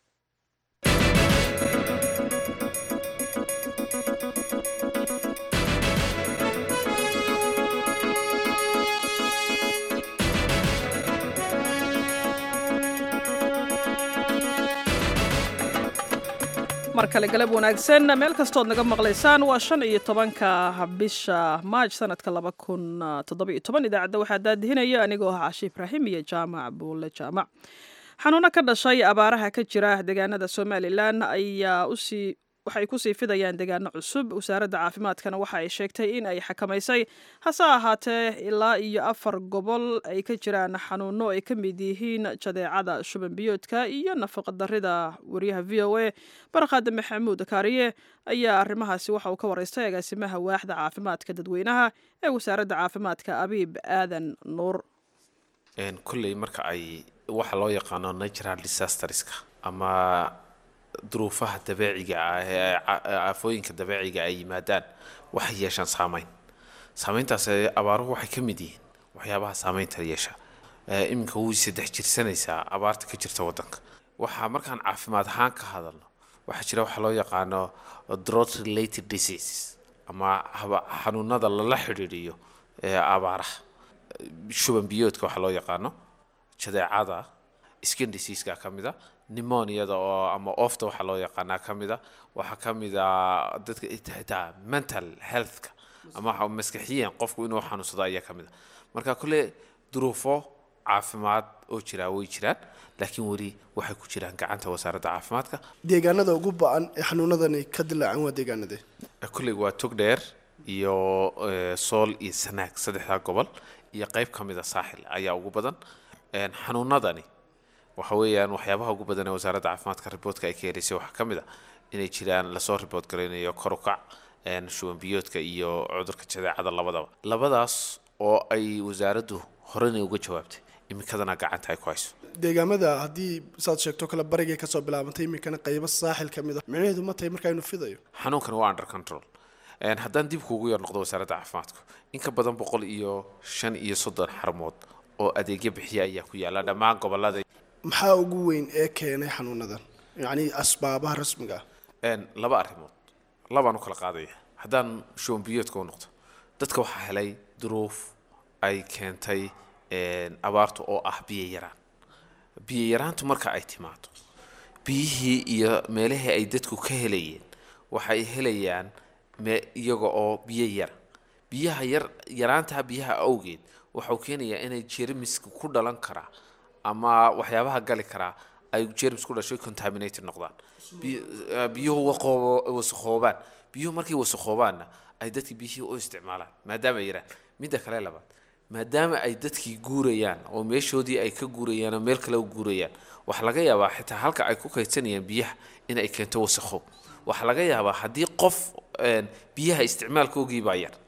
mar kale galab wanaagsan meel kastood naga maqlaysaan waa shan iyo tobanka bisha maaj sanadka laba kun toddoba iyo toban idaacadda waxaa daadihinaya anigoo ah cashi ibraahim iyo jaamac buulle jaamac xanuuno ka dhashay abaaraha ka jira deegaanada somalilan ayaa usii waxay kusii fidayaan deegaano cusub wasaaradda caafimaadkana waxa ay sheegtay in ay xakamaysay hase ahaatee ilaa iyo afar gobol ay ka jiraan xanuuno ay ka mid yihiin jadeecada shuban biyoodka iyo nafaqadarida wariyaha v o a barqaade maxamuud kaariye ayaa arrimahaasi waxa uu ka wareystay agaasimaha waaxda caafimaadka dadweynaha ee wasaaradda caafimaadka abiib aadan nuur kulley marka ay waxa loo yaqaano natural disasterska ama duruufaha dabeeciga ah ee aafooyinka dabeeciga ay yimaadaan waxay yeeshaan saameyn saameyntaas abaaruhu waxay ka mid yihiin waxyaabaha saameynta yeesha iminka way saddex jirsanaysaa abaarta ka jirta waddanka waxaa markaan caafimaad ahaan ka hadalno waxaa jira waxa loo yaqaano drought related diseases ama xanuunada lala xidhiidhiyo ee abaaraha shuban biyoodka waxaa loo yaqaano jadeecada skin diseaseka ka mid a nimoniada oo ama ofta waxaa loo yaqaanaa ka mid a waxaa ka mid a dadka xitaa mental healthka ama maskaxiyan qofku inuu xanuunsado ayaa ka mid a marka kule duruufo caafimaad oo jiraa way jiraan laakiin weli waxay ku jiraan gacanta wasaaradda caafimaadka deegaanada ugu ba-an ee xanuunadani ka dilaacan waa deegaanadee kulley waa togdheer iyo sool iyo sanaag saddexdaa gobol iyo qayb ka mid a saaxil ayaa ugu badan xanuunadani waxa weeyaan waxyaabaha ugu badan ee wasaaradda caafimaadka riboodka ay ka helaysay waxaa ka mid a inay jiraan lasoo ribood garaynayo korukac shuban biyoodka iyo cudurka jadeecada labadaba labadaas oo ay wasaaraddu horena uga jawaabtay iminkadana gacanta ay ku hayso deegaamada haddii saad sheegto kale barigay kasoo bilaabantay iminkana qaybo saaxil ka mid a micnaheedu ma tahay markaa inuu fidayo xanuunkan waa under control haddaan dib kuugu yar noqdo wasaaradda caafimaadku in ka badan boqol iyo shan iyo soddon xarmood oo adeegyo bixiya ayaa ku yaala dhammaan gobolada maxaa ugu weyn ee keenay xanuunadan yacni asbaabaha rasmiga ah laba arrimood labaan u kala qaadaya haddaan shuban biyoodka u noqdo dadka waxaa helay duruuf ay keentay abaartu oo ah biyo yaraan biyo yaraantu marka ay timaado biyihii iyo meelihii ay dadku ka helayeen waxay helayaan iyaga oo biyo yara biyaha yar yaraantaa biyaha awgeed waxau keenayaa inay jermiska ku dhalan karaa ama waxyaabaha gali karaa ay jerms ku dhashay contaminated noqdaan biyuhu wasakhoobaan biyuhu markay wasakhoobaanna ay dadkii biyihii u isticmaalaan maadaama ay yaraan midda kale labaad maadaama ay dadkii guurayaan oo meeshoodii ay ka guurayaan oo meel kale u guurayaan waxaa laga yaabaa xitaa halka ay ku kaydsanayaan biyaha in ay keento wasakhow waxaa laga yaabaa haddii qof een, biyaha isticmaalkoogii baa yar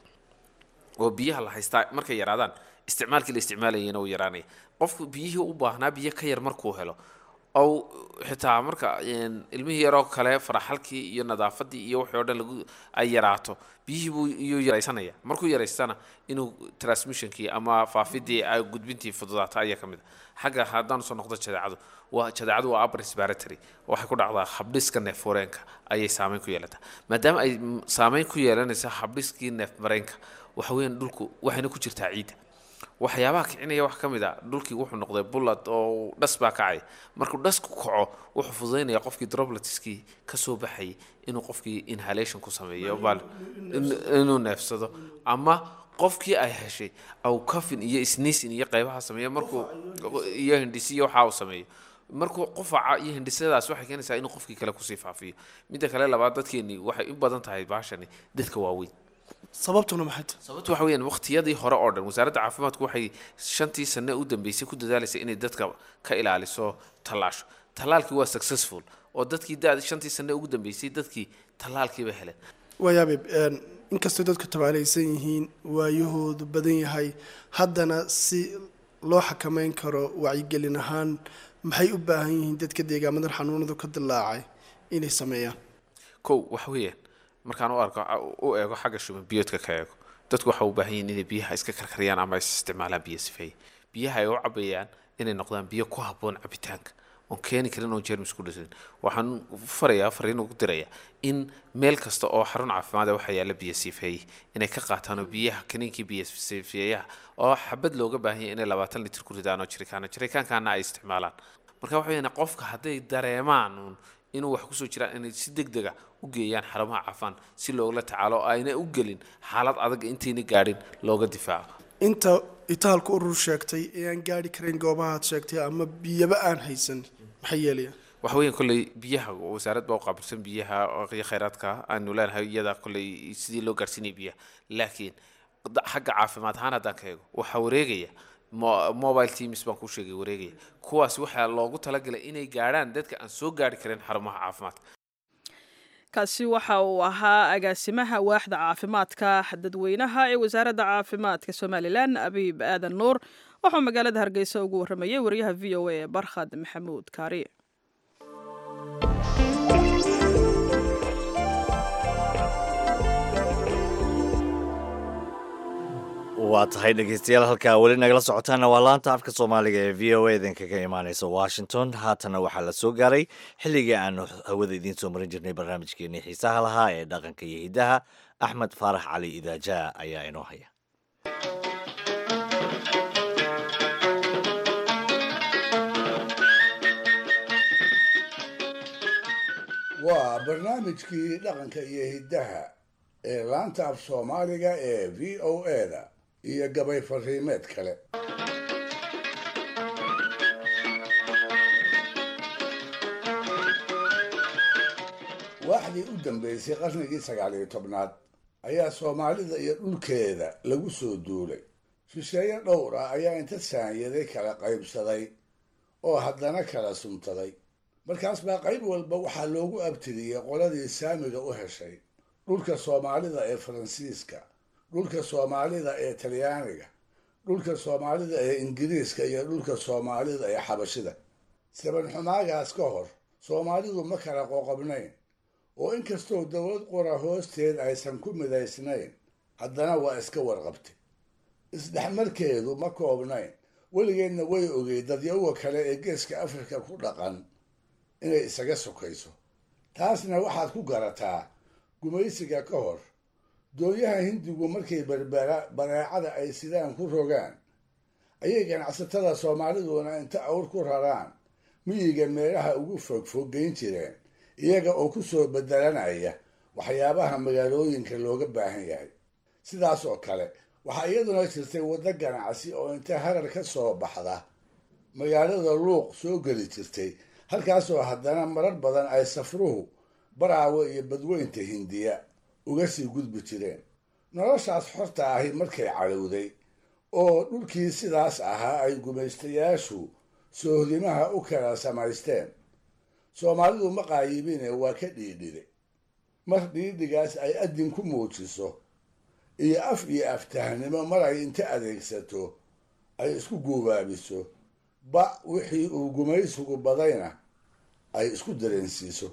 oo biyaha la haystaa markay yaraadaan isticmaalkii la isticmaalayana uu yaraanaya qofku biyihii u baahnaa biyo ka yar markuu helo ow xitaa marka een, ilmihii yaroo kale faraxalkii iyo nadaafadii iyo wixii oo dhan lagu ay yaraato biyihii buu iyuu yaraysanaya markuu yaraystana inuu transmissionkii ama faafidii ay gudbintii fududaato ayaa ka mid a xagga haddaan soo noqdo jadeecadu waa jadeecadu waa upper respiratory waxay ku dhacdaa habdhiska neefmareenka ayay saameyn ku yeelataa maadaama ay mm, saameyn ku yeelanaysa habdhiskii neefmareenka waxa weeyaan dhulku waxayna ku jirtaa ciidda waxyaabaha kicinaya wax ka mid a dhulkii wuxuu noqday bullad oo dhas baa kacay markuu dhasku kaco wuxuu fududaynaya qofkii dropletskii ka soo baxayay inuu qofkii inhalation ku sameeyo bal in- inuu neefsado ama qofkii ay heshay au kafin iyo sneezing iyo qaybaha sameeyo markuu iyo hindhisi iyo waxa uu sameeyo markuu qufaca iyo hindhisadaas waxay keenaysaa inuu qofkii kale kusii faafiyo midda kale labaad dadkeeni waxay u badan tahay baashani dadka waaweyn sababtuna maxay tahay sababtu waxa weeyaan waqtiyadii hore oo dhan wasaaradda caafimaadku waxay shantii sane u dambeysay ku dadaalaysay inay dadka ka ilaaliso tallaasho tallaalkii waa successful oo dadkii da shantii sane ugu dambeysay dadkii tallaalkiiba heleen waayaabe een, inkastoo dadku tabaalaysan yihiin waayahoodu badan yahay haddana si loo xakameyn karo wacyigelin ahaan maxay u baahan yihiin dadka deegaamadan xanuunadu ka dilaacay inay sameeyaan kow waxa weeyaan markaan u arko u eego xagga shuban biyoodka ka eego dadku waxa u baahan yihiin inay biyaha iska karkariyaan ama is isticmaalaan biyo sifeeye biyaha ay u cabayaan inay noqdaan biyo ku habboon cabitaanka oon keeni karin oo jermis ku dhisin waxaan farayaa fariin ugu dirayaa in meel kasta oo xarun caafimaad ah waxaa yaalla biyo sifeeye inay ka qaataan oo biyaha kaniinkii biyo sifeeyaha oo xabad looga baahan yahay inay labaatan litir ku ridaan oo jirikaana jirikaankaana ay isticmaalaan marka waxa weeyaan qofka hadday dareemaan uun inuu wax kusoo jiraan inay si deg dega u geeyaan xarumaha cafaan si loogala tacaalo oo ayna u gelin xaalad adag intayna gaadhin looga difaaco inta itaalka urur sheegtay ee aan gaari karayn goobahaad sheegtay ama biyaba aan haysan maxay yeelayaan waxa weeyaan kolley biyaha wasaarad baa u qaabilsan biyaha iyo khayraadka aanu leenahay iyada kolley sidii loo gaarsiinaya biyaha laakiin da- xagga caafimaad ahaan haddaan ka eego waxaa wareegaya mo- mobile teams baan kuu sheegay wareegaya kuwaas waxaa loogu talagalay inay gaadhaan dadka aan soo gaari karin xarumaha caafimaadka kaasi waxa uu ahaa agaasimaha waaxda caafimaadka dadweynaha ee wasaaradda caafimaadka somalilan abiib aadan nuur wuxuu magaalada hargeysa ugu waramayay wariyaha v o a ee barkhad maxamuud kaari waa tahay dhegeystayaal halkaa weli nagala socotaana waa laanta afka soomaaliga ee v o a idinkaga imaaneysa washington haatana waxaa la soo gaaray xilligii aanu hawada idiin soo marin jirnay barnaamijkeenii xiisaha lahaa ee dhaqanka iyo hiddaha axmed faarax cali idaajaa ayaa inoo haya waa barnaamijkii dhaqanka iyo hiddaha ee laanta af soomaaliga ee v o a-da iyo gabay fariimeed kale waaxdii u dambeysay qarnigii sagaal iyo tobnaad ayaa soomaalida iyo dhulkeeda lagu soo duulay shisheeye dhowr ah ayaa inta saanyaday kala qaybsaday oo haddana kala suntaday markaas baa qayb walba waxaa loogu abtiriyey qoladii saamiga u heshay dhulka soomaalida ee faransiiska dhulka soomaalida ee talyaaniga dhulka soomaalida ee ingiriiska iyo dhulka soomaalida ee xabashida sabanxumaagaas ka hor soomaalidu ma kala qoqobnayn oo inkastoo dowlad qura hoosteed aysan ku midaysnayn haddana waa iska warqabtay isdhexmarkeedu ma koobnayn weligeedna way ogey dadyawa kale ee geeska afrika ku dhaqan inay isaga sokayso taasna waxaad ku garataa gumaysiga ka hor doonyaha hindigu markay berbera bareecada ay sidaan ku rogaan ayay ganacsatada soomaaliduna inta awr ku raraan miyiga meelaha ugu fogfog geyn jireen iyaga oo ku soo bedelanaya waxyaabaha magaalooyinka looga baahan yahay sidaas oo kale waxaa iyaduna jirtay waddo ganacsi oo inta harar ka soo baxda magaalada luuq soo geli jirtay halkaasoo haddana marar badan ay safruhu baraawo iyo badweynta hindiya uga sii gudbi jireen noloshaas xorta ahi markay cadhowday oo dhulkii sidaas ahaa ay gumaystayaashu soohdimaha u kala samaysteen soomaalidu ma qaayibine waa ka dhiidhiday mar dhiidhigaas ay adin ku muujiso iyo af iyo aftahnimo mar ay inta adeegsato ay isku guubaabiso ba wixii uu gumaysigu badayna ay isku dareensiiso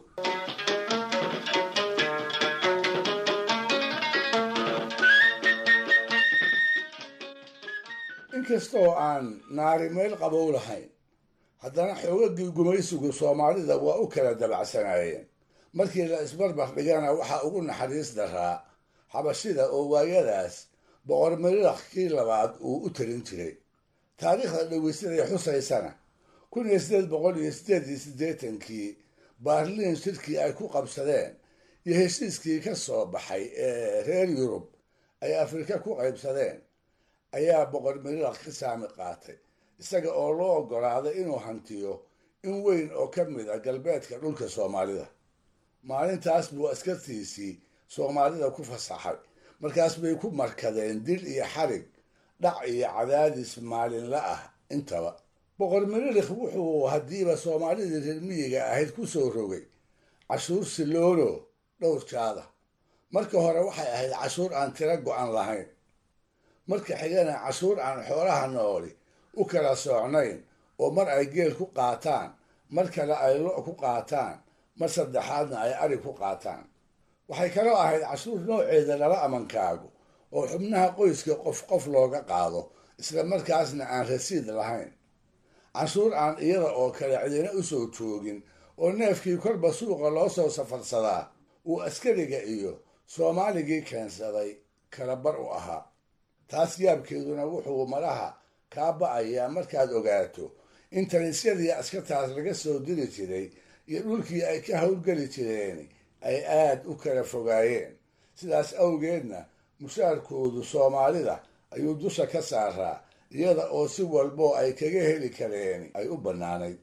inkastoo aan naari meel qabow lahayn haddana xoogagii gumaysigu soomaalida waa u kala dabacsanaayeen markii la isbarbar dhigana waxaa ugu naxariis daraa xabashida oo waayadaas boqor miriraq kii labaad uu u talin jiray taariikhda dhaweysaday xusaysana kun iyo sideed boqol iyo sideed iyo siddeetankii baarliin shirkii ay ku qabsadeen iyo heshiiskii ka soo baxay ee reer yurub ay afrika ku qaybsadeen ayaa boqor miriraq ka saami qaatay isaga oo loo oggolaaday inuu hantiyo in weyn oo ka mid a galbeedka dhulka soomaalida maalintaas buu askartiisii soomaalida ku fasaxay markaas bay ku markadeen dil iyo xarig dhac iyo cadaadis maalinla ah intaba boqor miririkh wuxuu haddiiba soomaalidii reer miyiga ahayd ku soo rogay cashuur siloono dhowr jaada marka hore waxay ahayd cashuur aan tiro go-an lahayn marka xigana cashuur aan xoolaha nooli u kala soocnayn oo mar ay geel ku qaataan mar kale ay lo' ku qaataan mar saddexaadna ay ari ku qaataan waxay kaloo ahayd cashuur nooceeda lala amankaago oo xubnaha qoyska qof qof looga qaado isla markaasna aan rasiid lahayn cashuur aan iyada oo kale cidina u soo joogin oo neefkii korba suuqa loo soo safarsadaa uu askariga iyo soomaaligii keensaday kala bar u ahaa taas yaabkeeduna wuxuu malaha kaa ba'ayaa markaad ogaato in talisyadii askartaas laga soo diri jiray iyo dhulkii ay ka howlgeli jireen ay aad u kala fogaayeen sidaas awgeedna mushaarkoodu soomaalida ayuu dusha ka saaraa iyada oo si walboo ay kaga heli kareen ay u bannaanayd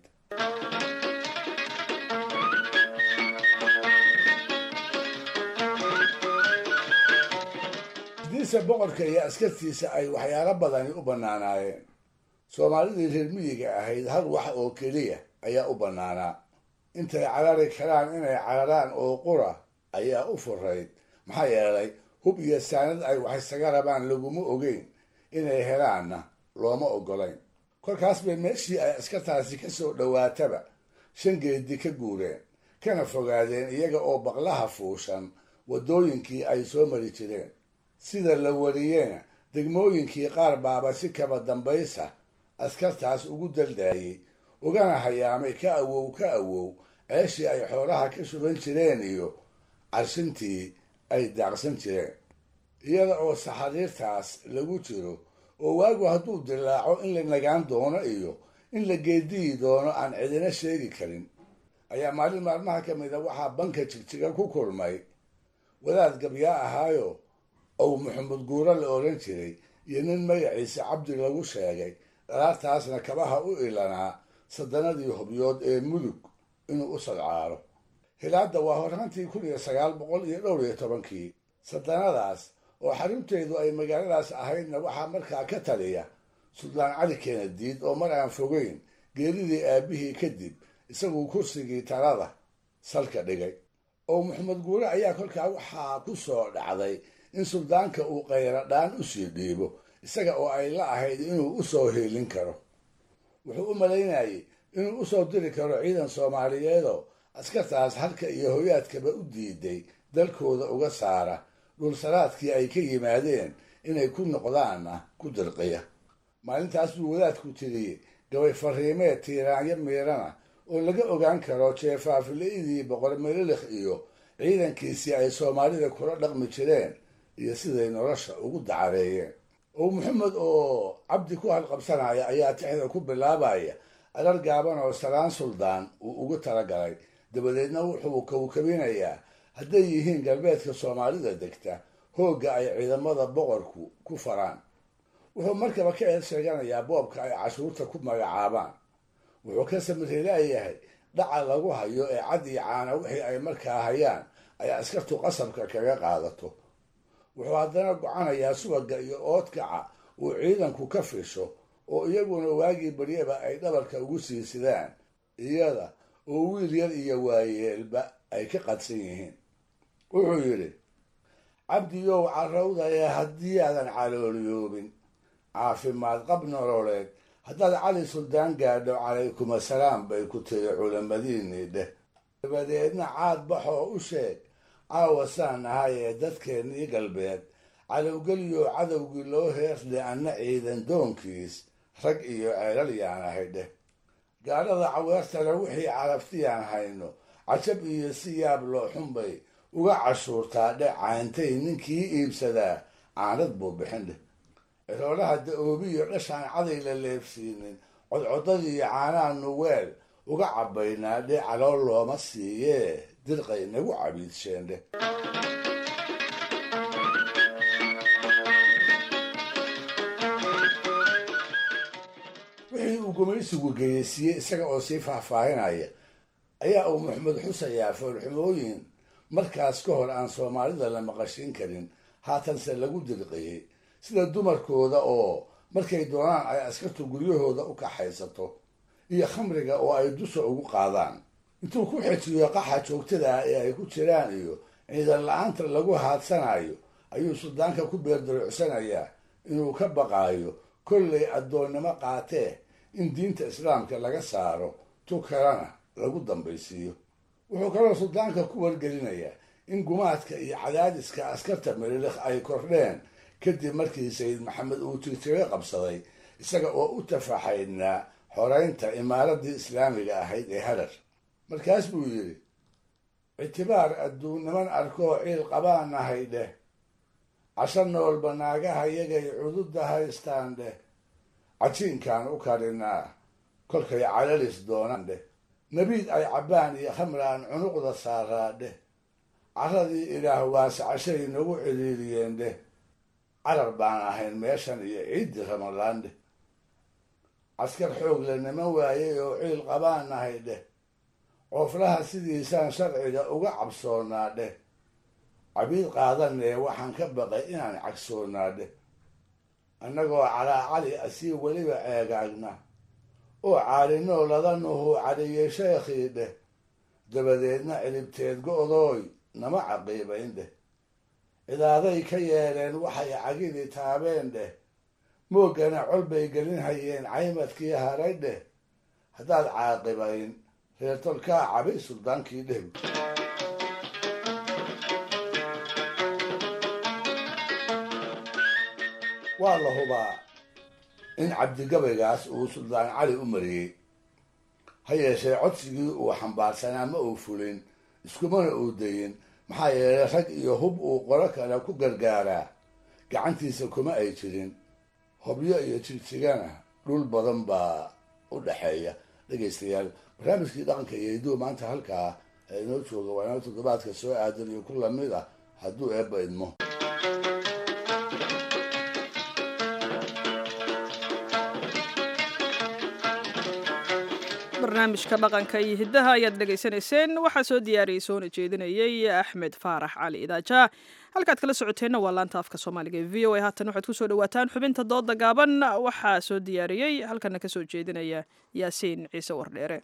hadiise boqorka iyo askartiisa ay waxyaalo badani u bannaanaayeen soomaalidii reer miyiga ahayd hal wax oo keliya ayaa u bannaanaa intay carari karaan inay cararaan oo qura ayaa u furayd maxaa yeelay hub iyo saanad ay wax isaga rabaan laguma ogeyn inay helaanna looma oggolayn kolkaas bay meeshii ay askartaasi ka soo dhowaataba shan geedi ka guureen kana fogaadeen iyaga oo baqlaha fuushan waddooyinkii ay soo mari jireen sida la wariyena degmooyinkii qaar baaba si kaba dambaysa askartaas ugu daldaayey ugana hayaamay ka awow ka awow ceeshii ay xoolaha ka shuban jireen iyo carshintii ay daaqsan jireen iyada oo saxariirtaas lagu jiro oo waagu hadduu dilaaco in la nagaan doono iyo in la geediyi doono aan cidina sheegi karin ayaa maalin maalmaha ka mida waxaa banka jigjiga ku kulmay wadaad gabyaa ahaayo ou maxamed guuro la odhan jiray iyo nin magaciisa cabdi lagu sheegay dhalaartaasna kabaha u ilanaa sadanadii hubyood ee mudug inuu u sadcaalo hilaadda waa horraantii kun iyo sagaal boqol iyo dhowr iyo tobankii sadanadaas oo xarunteedu ay magaaladaas ahaydna waxaa markaa ka taliya suldaan cali keenadiid oo mar aan fogeyn geeridii aabihii kadib isaguu kursigii talada salka dhigay oo maxamed guure ayaa kolkaa waxaa ku soo dhacday in suldaanka uu qayradhaan u sii dhiibo isaga oo ay la ahayd inuu u soo heelin karo wuxuu u malaynayay inuu usoo diri karo ciidan soomaaliyeedoo askartaas halka iyo hoyaadkaba u diiday dalkooda uga saara dhulsaraadkii ay ka yimaadeen inay ku noqdaanna ku dirqiya maalintaas buu wadaadku tiriyey gabay fariimeed tiiraanyo miirana oo laga ogaan karo jeefaafila'idii boqor mililikh iyo ciidankiisii ay soomaalida kula dhaqmi jireen iyo siday nolosha ugu dacareeyeen oo maxamed oo cabdi ku halqabsanaya ayaa tixda ku bilaabaya arar gaaban oo salaan suldaan uu ugu talagalay dabadeedna wuxuu kawkabinayaa hadday yihiin galbeedka soomaalida degta hoogga ay ciidamada boqorku ku faraan wuxuu markaba ka eed sheeganayaa boobka ay cashuurta ku magacaabaan wuxuu ka samirhelaayahay dhaca lagu hayo ee cad iyo caana wixii ay markaa hayaan ay askartu qasabka kaga qaadato wuxuu haddana gocanayaa subaga iyo oodkaca uu ciidanku ka fisho oo iyaguna waagii baryaba ay dhabarka ugu siisidaan iyada oo wiil yar iyo waayeelba ay ka qadsan yihiin wuxuu yidhi cabdiyow carrawdaye haddii aadan calooliyoobin caafimaad qab nololeed haddaad cali suldaan gaadho calaykum asalaam bay ku tiri culamadiinii dheh dabadeedna caad baxoo u sheeg caawa saan ahay ee dadkeennii galbeed calowgeliyo cadowgii loo heesle anna ciidan doonkiis rag iyo ceelal yaan ahay dheh gaadhada caweertana wixii caraftiyaan hayno cajab iyo si yaab loo xunbay uga cashuurtaa dhe cayntay ninkii iibsadaa caanad buu bixin dheh ciroolaha da-oobiyo dhashaan caday la leebsiinin codcodadiiyo caanaanu weel uga cabbaynaa dhe calool looma siiyee dirqay nagu cabiidsheen dheh wixii uu gumaysigu geyeysiiyey isaga oo sii faahfaahinaya ayaa uu maxamed xusayaa foolxumooyin markaas ka hor aan soomaalida la maqashin karin haatanse lagu dirqiyey sida dumarkooda oo markay doonaan ay askartu guryahooda u kaxaysato iyo khamriga oo ay dusha ugu qaadaan intuu ku xejiyo qaxa joogtada ah ee ay ku jiraan iyo ciidan la-aanta lagu haadsanayo ayuu suldaanka ku beerdaruucsanayaa inuu ka baqaayo kollay addoonnimo qaatee in diinta islaamka laga saaro tu kalena lagu dambaysiiyo wuxuu kaloo suldaanka ku wargelinayaa in gumaadka iyo cadaadiska askarta melilekh ay kordheen kadib markii sayid maxamed uu tirtire qabsaday isaga oo u tafaxaydnaa xoreynta imaaradii islaamiga ahayd ee harar markaas buu yidhi ictibaar adduun niman arkoo ciil qabaanahay dheh casho noolba naagaha yagay cududda haystaan dheh cajiinkaan u karinaa kolkay calalis doonaan dheh nabiid ay cabbaan iyo khamraan cunuqda saaraa dheh caradii ilaah waase cashay nagu ciriiriyeen dheh carar baan ahayn meeshan iyo ciiddii ramadaan dheh caskar xoog la niman waayey oo ciil qabaanahay dheh cooflaha sidiisaan sharciga uga cabsoonaa dheh cabiid qaadanee waxaan ka baqay inaan cagsoonaa dheh annagoo calaa cali asii weliba ceegaagna oo caalinoo ladanuhu cadhiyey sheekhii dheh dabadeedna cilibteed go-dooy nama caqiibayn dheh cidaaday ka yeeleen waxay cagidii taabeen dheh mooggana col bay gelin hayeen caymadkii haray dheh haddaad caaqibayn reertolkaa cabay suldaankii dheh waa la hubaa in cabdigabaygaas uu suldaan cali u mariyey ha yeeshee codsigii uu xambaarsanaa ma uu fulin iskumana uu dayin maxaa yeelay rag iyo hub uu qolo kale ku gargaaraa gacantiisa kuma ay jirin hobyo iyo jigsigana dhul badan baa u dhexeeya dhegaystayaal barnaamijkii dhaqanka iyo hiduhu maanta halkaa ee inoo jooga waa inoo toddobaadka soo aadan iyo ku lamid ah hadduu eebba idmo barnaamijka dhaqanka iyo hiddaha ayaad dhegaysanayseen waxaa soo diyaariyey soona jeedinayey axmed faarax cali idaaja halkaad kala socoteenna waa laanta afka soomaaliga ee v o a haatan waxaad kusoo dhawaataan xubinta dooda gaaban waxaa soo diyaariyey halkana kasoo jeedinaya yaasiin ciise wardheere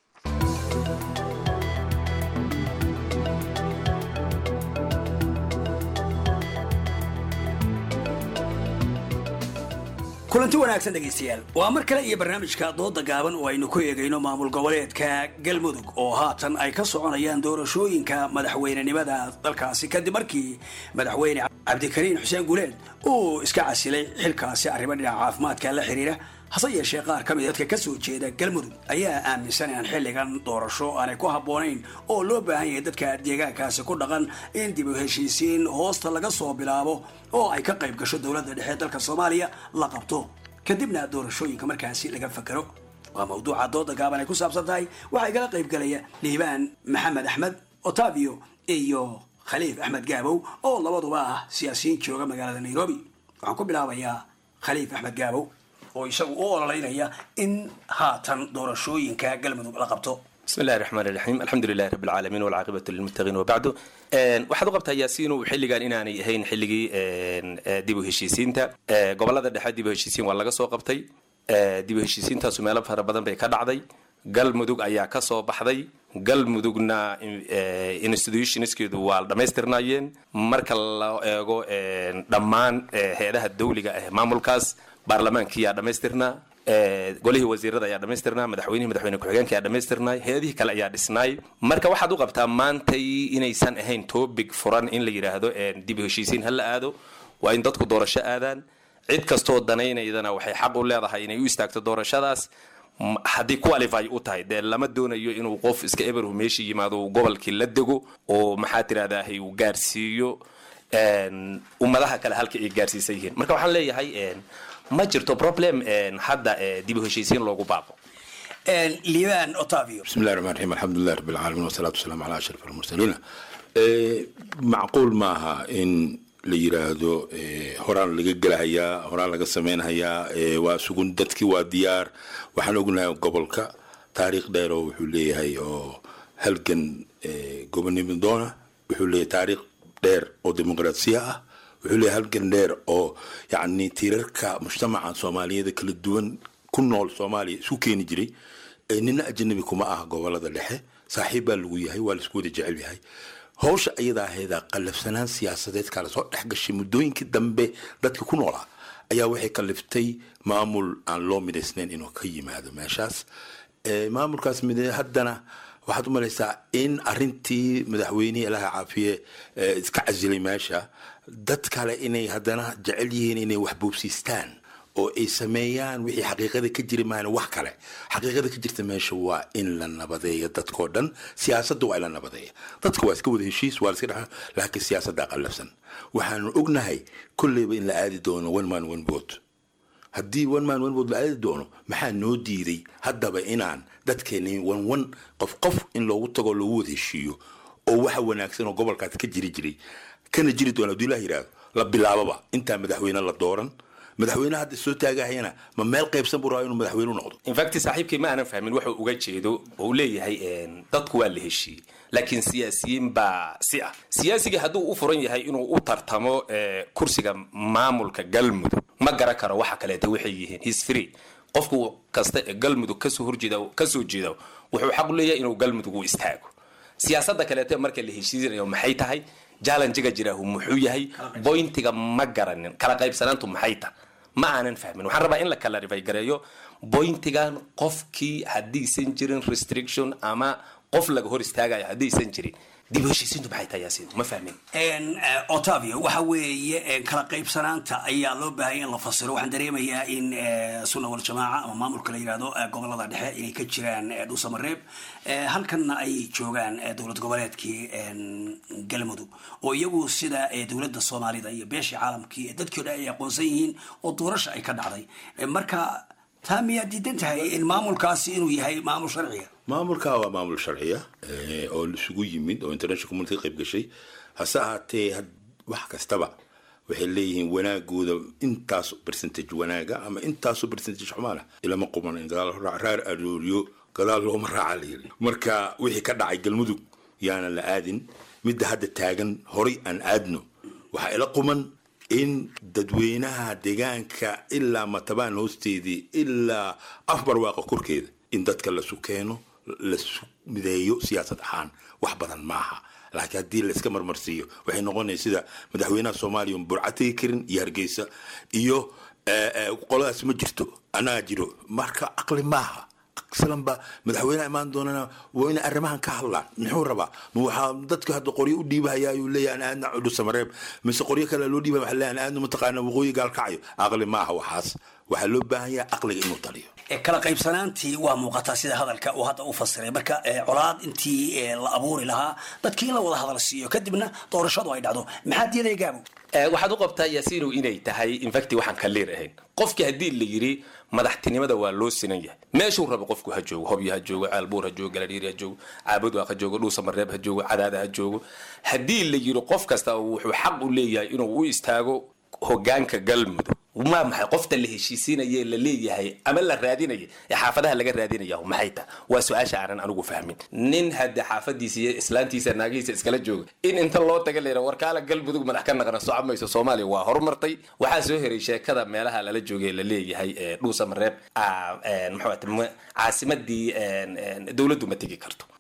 kulanti wanaagsan dhegaystayaal waa mar kale iyo barnaamijka dooda gaaban oo aynu ku eegayno maamul goboleedka galmudug oo haatan ay ka soconayaan doorashooyinka madaxweynenimada dalkaasi kadib markii madaxweyne cabdikariin xuseen guleed uu iska casilay xilkaasi arrimo dhinaca caafimaadka la xiriira hase yeeshee qaar ka mid dadka ka soo jeeda galmudug ayaa aaminsan inaan xilligan doorasho aanay ku habboonayn oo loo baahan yahay dadka deegaankaasi ku dhaqan in dib u heshiisiin hoosta laga soo bilaabo oo ay ka qayb gasho dowladda dhexe dalka soomaaliya la qabto kadibna doorashooyinka markaasi laga fakero waa mawduuca dooda gaaban ay ku saabsan tahay waxaa igala qayb galaya liibaan maxamed axmed otavio iyo khaliif axmed gaabow oo labaduba ah siyaasiyiin jooga magaalada nairobi waxaan ku bilaabayaa khaliif axmed gaabow oo isagu u ololeynaya in haatan doorashooyinka galmudug la qabto بسم الله الرحمن الرحيم الحمد لله رب العالمين والعاقبة للمتقين وبعده waxaad u qabtaa yaasiinu xilligan inaanay ahayn xilligii dib u heshiisiinta gobolada dhexe dib u heshiisiin waa laga soo qabtay dib u heshiisiintaasu meelo fara badan bay ka dhacday galmudug ayaa ka soo baxday galmudugna institutionskeedu waa dhammaystirnaayeen marka la eego dhammaan hay-adaha dawliga ah maamulkaas baarlamaankiyaa dhammaystirnaa golihii wasiirada ayaa dhammaystirnaa madaxweynihii madaxweyne ku-xigeenka ayaa dhammaystirnaay hay-adihii kale ayaa dhisnaay marka waxaad u qabtaa maantay inaysan ahayn topic furan in la yidhaahdo dib u heshiisiin ha la aado waa in dadku doorasho aadaan cid kastoo danaynaydana waxay xaq u leedahay inay u istaagto doorashadaas haddii qualify u tahay dee lama doonayo inuu qof iska eberhu meesha yimaado uu gobolkii la dego oo maxaa tirahdahay uu gaarsiiyo ummadaha kale halka ay gaarsiisan yihiin marka waxaan leeyahay ma jirto problem hadda dib u heshiisiin loogu baaqo liibaan otavio بسم الله الرحمن الرحيم الحمد لله رب العالمين والصلاة والسلام على أشرف المرسلين macquul maaha in la yiraahdo horaan laga gelahayaa horaan laga sameynhayaa waa sugun dadkii waa diyaar waxaan ognahay gobolka taariikh dheer oo wuxuu leeyahay oo halgan gobonimo doona wuxuu leeyahay taariikh dheer oo dimuqraasiya ah wuxuu leeyahay halgan dheer oo yacni tiirarka mujtamaca soomaaliyeed kala duwan ku nool soomaaliya isu keeni jiray nina ajanabi kuma ah gobolada dhexe saaxiib baa lagu yahay waa laisku wada jecel yahay howsha ayadaa ahayd qallafsanaan siyaasadeed kala soo dhex gashay muddooyinkii dambe dadka ku noolaa ayaa waxay kalliftay maamul aan loo midaysnayn inuu ka yimaado meeshaas maamulkaas mid haddana waxaad u malaysaa in arintii madaxweynihii ilaha caafiye iska casilay meesha dad kale inay haddana jecel yihiin inay wax boobsiistaan oo ay sameeyaan wixii xaqiiqada ka jiri maana wax kale xaqiiqada ka jirta meesha waa in la nabadeeyo dadkoo dhan siyaasadda waa in la nabadeeya dadka waa iska wada heshiis waa iska dhex laakiin siyaasaddaa qallafsan waxaanu ognahay kolleyba in la aadi doono one man one vote haddii one man one vote la aadi doono maxaa noo diiday haddaba inaan dadkeeni one one qof qof in loogu tago loogu wada heshiiyo oo waxa wanaagsan oo gobolkaas ka jiri jiray kana jiri doona haddii ilaah yidhaahdo la bilaababa intaa madaxweyne la dooran madaxweyne hadda soo taagahayana ma meel qaybsan buu rabaa inuu madaxweyne u noqdo infact saaxiibkii ma aanan fahmin wuxuu uga jeedo oo uu leeyahay dadku waa la heshiiyey laakiin siyaasiyiin baa si ah siyaasigii hadduu u furan yahay inuu u tartamo kursiga maamulka galmudug ma garan karo waxa kaleeta waxay yihiin his free qofku kasta ee galmudug kasoo horjeeda kasoo jeeda wuxuu xaq u leeyahay inuu galmudug u istaago siyaasadda kaleete marka la heshiisanayo maxay tahay jallenjiga jiraahu muxuu yahay boyntiga ma garanin kala qaybsanaantu maxay tahay ma aanan fahmin waxaan rabaa in la kala rifay gareeyo boyntigan qofkii haddaysan jirin restriction ama qof laga hor istaagayo haddaysan jirin dib u heshiisiintu maxay tahay yaasiin ma fahmin otavio waxa weeye kala qaybsanaanta ayaa loo baahaya in la fasiro waxaan dareemayaa in sunna waljamaaca ama maamulka la yidhahdo gobolada dhexe inay ka jiraan dhuusamareeb halkanna ay joogaan dowlad goboleedkii galmudug oo iyagu sida dowladda soomaalida iyo beeshii caalamkii dadkii o dhan ay aqoonsan yihiin oo doorasha ay ka dhacday marka taa miyaa diidan tahay in maamulkaasi inuu yahay maamul sharciga maamulka waa maamul sharciya oo isugu yimid oo international community ka qayb gashay hase ahaatee wax kastaba waxay leeyihiin wanaagooda intaas percentage wanaaga ama intaasoo percentage xumaana ilama quman in gadaal raar arooriyo gadaal looma raaca la yiri marka wixii ka dhacay galmudug yaanan la aadin midda hadda taagan horay aan aadno waxaa ila quman in dadweynaha deegaanka ilaa matabaan hoosteedii ilaa afbarwaaqa korkeeda in dadka lasu keeno lasu mideeyo siyaasad ahaan wax badan maaha laakiin haddii layska marmarsiiyo waxay noqonaysa sida madaxweynaha soomaaliya un burca tegi karin iyo hargeysa iyo qoladaas ma jirto anaa jiro marka caqli maaha islanba madaxweyneha imaan doonana waa inay arrimahan ka hadlaan muxuu rabaa ma waxaa dadka hadda qoryo u dhiibahaya ayuu leeyahay ana aadna cudhu samareeb mise qoryo kale loo dhiibaya waxaa leeyahay ana aadna mataqaana waqooyi gaalkacayo aqli maaha waxaas waxaa loo baahan yahay aqliga inuu taliyo kala qaybsanaantii waa muuqataa sida hadalka uu hadda u fasiray marka colaad intii la abuuri lahaa dadkii in la wada hadal siiyo kadibna doorashadu ay dhacdo maxaa diiday gaabo waxaad u qabtaa yaasiinu inay tahay infacti waxaan ka leer ahayn qofkii haddii la yidhi madaxtinimada waa loo sinan yahay meeshuu rabo qofku ha joogo hobyo ha joogo caalbuur ha joogo galadhiiri ha joogo caabudwaaq ha joogo dhuusamareeb ha joogo cadaada ha joogo haddii la yidhi qof kasta wuxuu xaq u leeyahay inuu u istaago hogaanka galmudug ma maxay qofta la heshiisiinaye la leeyahay ama la raadinaya ee xaafadaha laga raadinaya maxay ta waa su-aasha aanan anigu fahmin nin hadda xaafadiisa iyo islaantiisa naagihiisa iskala jooga in inta loo taga layra warkaala galmudug madax ka naqna soco mayso soomaaliya waa horumartay waxaa soo heray sheekada meelaha lala joogay la leeyahay dhuusa mareeb caasimadii dowladdu ma tegi karto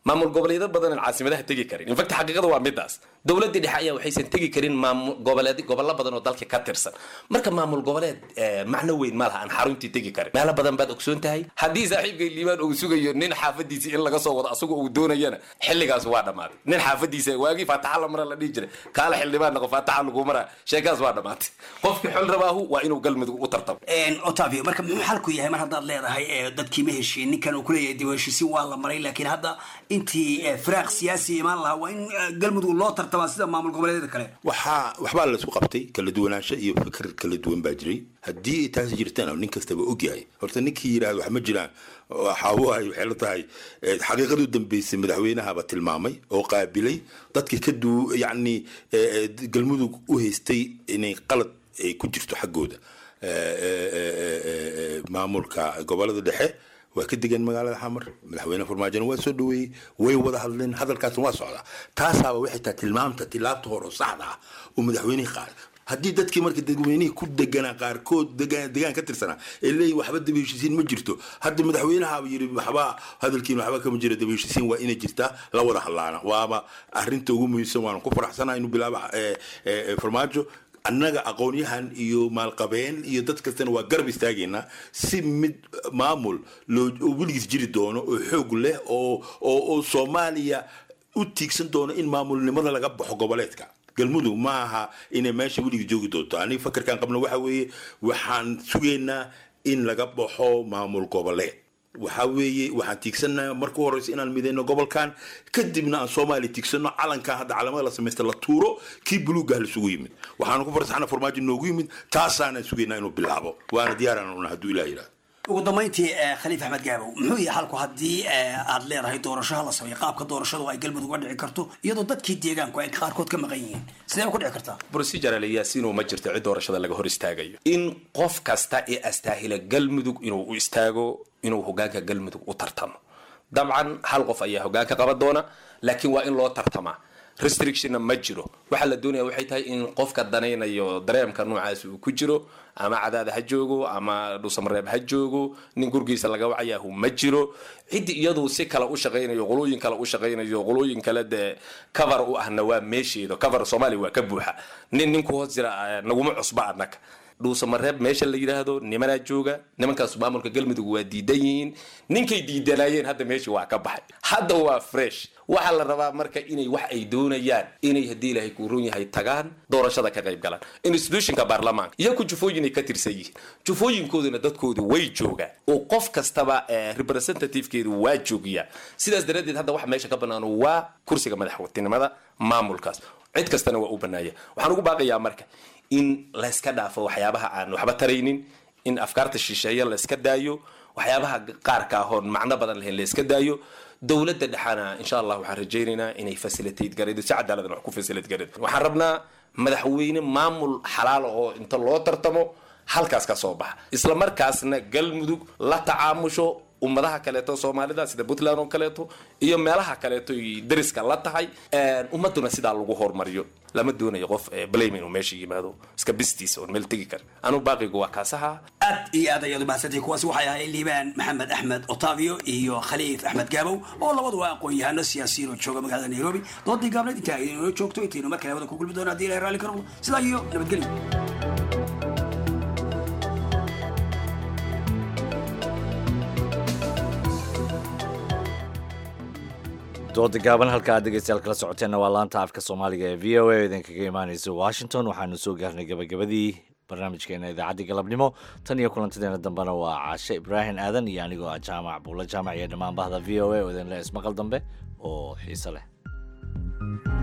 maamul goboleedyo badan caasimadaha tegi karin infact xaqiiqada waa midaas dowladii dhexe ayaa waxaysan tegi karin maamul goboleed gobollo badan oo dalka ka tirsan marka maamul goboleed eh, macno weyn ma laha aan xaruntii tegi karin meelo badan baad ogsoon tahay haddii saaxiibkay liibaan uu sugayo nin xaafadiisa in laga soo wado asagoo uu doonayana xilligaas waa dhammaaday nin xaafadiisa waagii faataxa la mara la dhihi jiray kaala xildhibaan noqo faataxa lagu mara sheekaas waa dhammaatay qofkii xol rabaahu waa inuu galmudug u tartamo otavio marka muxuu xalku yahay mar haddaad leedahay ee dadkii ma heshiin ninkan uu kuleeyahay dib u heshiisiin waa la maray laakiin hadda intii eh, firaaq siyaasi imaan lahaa waa in eh, galmudug loo tartamaa sida maamul goboleedyada kale waxaa waxbaa la isku qabtay kala duwanaansho iyo fikir kala duwan baa jiray haddii ay taasi jirtana nin kastaba ogyahay horta ninkii yidhahda wax ma jiraan waxa waaye waxay la tahay eh, xaqiiqadii u dambeysay madaxweynahaba tilmaamay oo qaabilay dadkii ka du yacni eh, eh, galmudug u haystay inay qalad ay ku jirto xaggooda Eh, eh, eh, eh, eh, maamulka gobolada dhexe waa ka degan magaalada xamar madaxweyne farmaajona waa soo dhaweeyey way wada hadleen hadalkaasna waa socdaa taasaaba waxay tahay tilmaamta tilaabta hore oo saxda ah oo madaxweynihii qaaday haddii dadkii marka dadweynihii ku deganaa qaarkood degaan degaan ka tirsanaa ee leeyihin waxba daba heshiisiin ma jirto hadda madaxweynahaaba yidhi waxba hadalkiin waxba kama jira daba heshiisiin waa inay jirtaa la wada hadlaana waaba arrinta ugu muhiimsan waana ku faraxsanahay inuu bilaaba eh, eh, eh, farmaajo annaga aqoonyahan iyo maalqabeen iyo dad kastana waa garab istaagaynaa si mid maamul loo oo weligiis jiri doono oo xoog leh oo oo oo soomaaliya u tiigsan doono in maamulnimada laga baxo goboleedka galmudug ma aha inay meesha weligiis joogi doonto aniga fakarkan qabno waxa weeye waxaan sugaynaa in laga baxo maamul goboleed waxaa weeye waxaan tiigsanaha marka u horeysa inaan mideyno gobolkan kadibna aan soomaaliya tiigsano calankan hadda calamada la samaysta la tuuro kii buluugaha lasugu yimid waxaanu ku farsaxna farmaajo noogu yimid taasaanan sugaynaa inuu bilaabo waana diyaaraan una hadduu ilaah yidhahdo ugu dambayntii eh, khaliif axmed gaabow muxuu yahay xalku haddii eh, aad leedahay doorashaha la sameeyo qaabka doorashadu ay galmudug uga dhici karto iyadoo dadkii deegaanku ay qaarkood ka maqan yihiin sidee ku dhici kartaa procedural yaasiinuu ma jirto cid doorashada laga hor istaagayo in qof kasta ee astaahila galmudug inuu u istaago inuu hogaanka galmudug u tartamo dabcan hal qof ayaa hogaanka qaban doona laakiin waa in loo tartamaa restrictionna ma jiro waxaa la doonaya waxay tahay in qofka danaynayo dareemka noocaas uu ku jiro ama cadaada ha joogo ama dhusamareeb ha joogo nin gurgiisa laga wacayahu ma jiro ciddi iyadu si kale u shaqaynayo qolooyin kale u shaqaynayo qolooyin kale dee cover u ahna waa meesheedo cover soomaaliya waa ka buuxa nin ninku hoos jira eh, naguma cusba annaga dhuusamareeb meesha la yidhaahdo nimanaa jooga nimankaas maamulka galmudug waa diidan yihiin ninkay diidanaayeen hadda meesha waa ka baxay hadda waa fresh waxaa la rabaa marka inay wax ay doonayaan inay haddii ilaahay kuu run yahay tagaan doorashada ka qayb galaan institutionka baarlamaanka iyaku jufooyin ay ka tirsan yihiin jufooyinkooduna dadkoodu way joogaan oo qof kastaba eh, representativekeedu waa joogiyaa sidaas daraaddeed hadda waxa meesha ka bannaan waa kursiga madaxweynenimada maamulkaas cid kastana waa u bannaaya waxaan ugu baaqayaa marka in layska dhaafo waxyaabaha aan waxba taraynin in afkaarta shisheeye layska daayo waxyaabaha qaarka ahoon macno badan lahayn layska daayo dowladda dhexana insha allah waxaan rajaynaynaa inay facilitate garaydo si cadaaladna wax ku facilitate garaydo waxaan rabnaa madaxweyne maamul xalaal oo inta loo tartamo halkaas ka soo baxa isla markaasna galmudug la tacaamusho ummadaha kaleeto soomaalida sida puntland oo kaleeto iyo meelaha kaleeto ay dariska la tahay ummaduna sidaa lagu hormariyo lama doonayo qof eh, blame inuu meesha yimaado iska bistiisa oon meel tegi karin anu baaqigu waa kaasaha aad iyo aad ayaad umahadsantay kuwaasi waxay ahayd liibaan maxamed axmed otavio iyo khaliif axmed gaabow oo labaduba aqoon-yahano siyaasiyiin oo jooga magaalada nairobi doodii gaabneed intaa inoo joogto intaynu mar kale wada ku kulmi doona haddii ilahay raalli ka noqdo sidaa iyo nabadgelyo dooda gaaban halka aad dhegeystayaal kala socoteenna waa laanta afka soomaaliga ee v o a oo idinkaga imaaneysa washington waxaanu soo gaarnay gabagabadii barnaamijkeena idaacaddii galabnimo tan iyo kulantadeena dambena waa caashe ibraahim aadan iyo anigoo ah jaamac buulla jaamac iyo dhammaan bahda v o a oo idinle ismaqal dambe oo xiise leh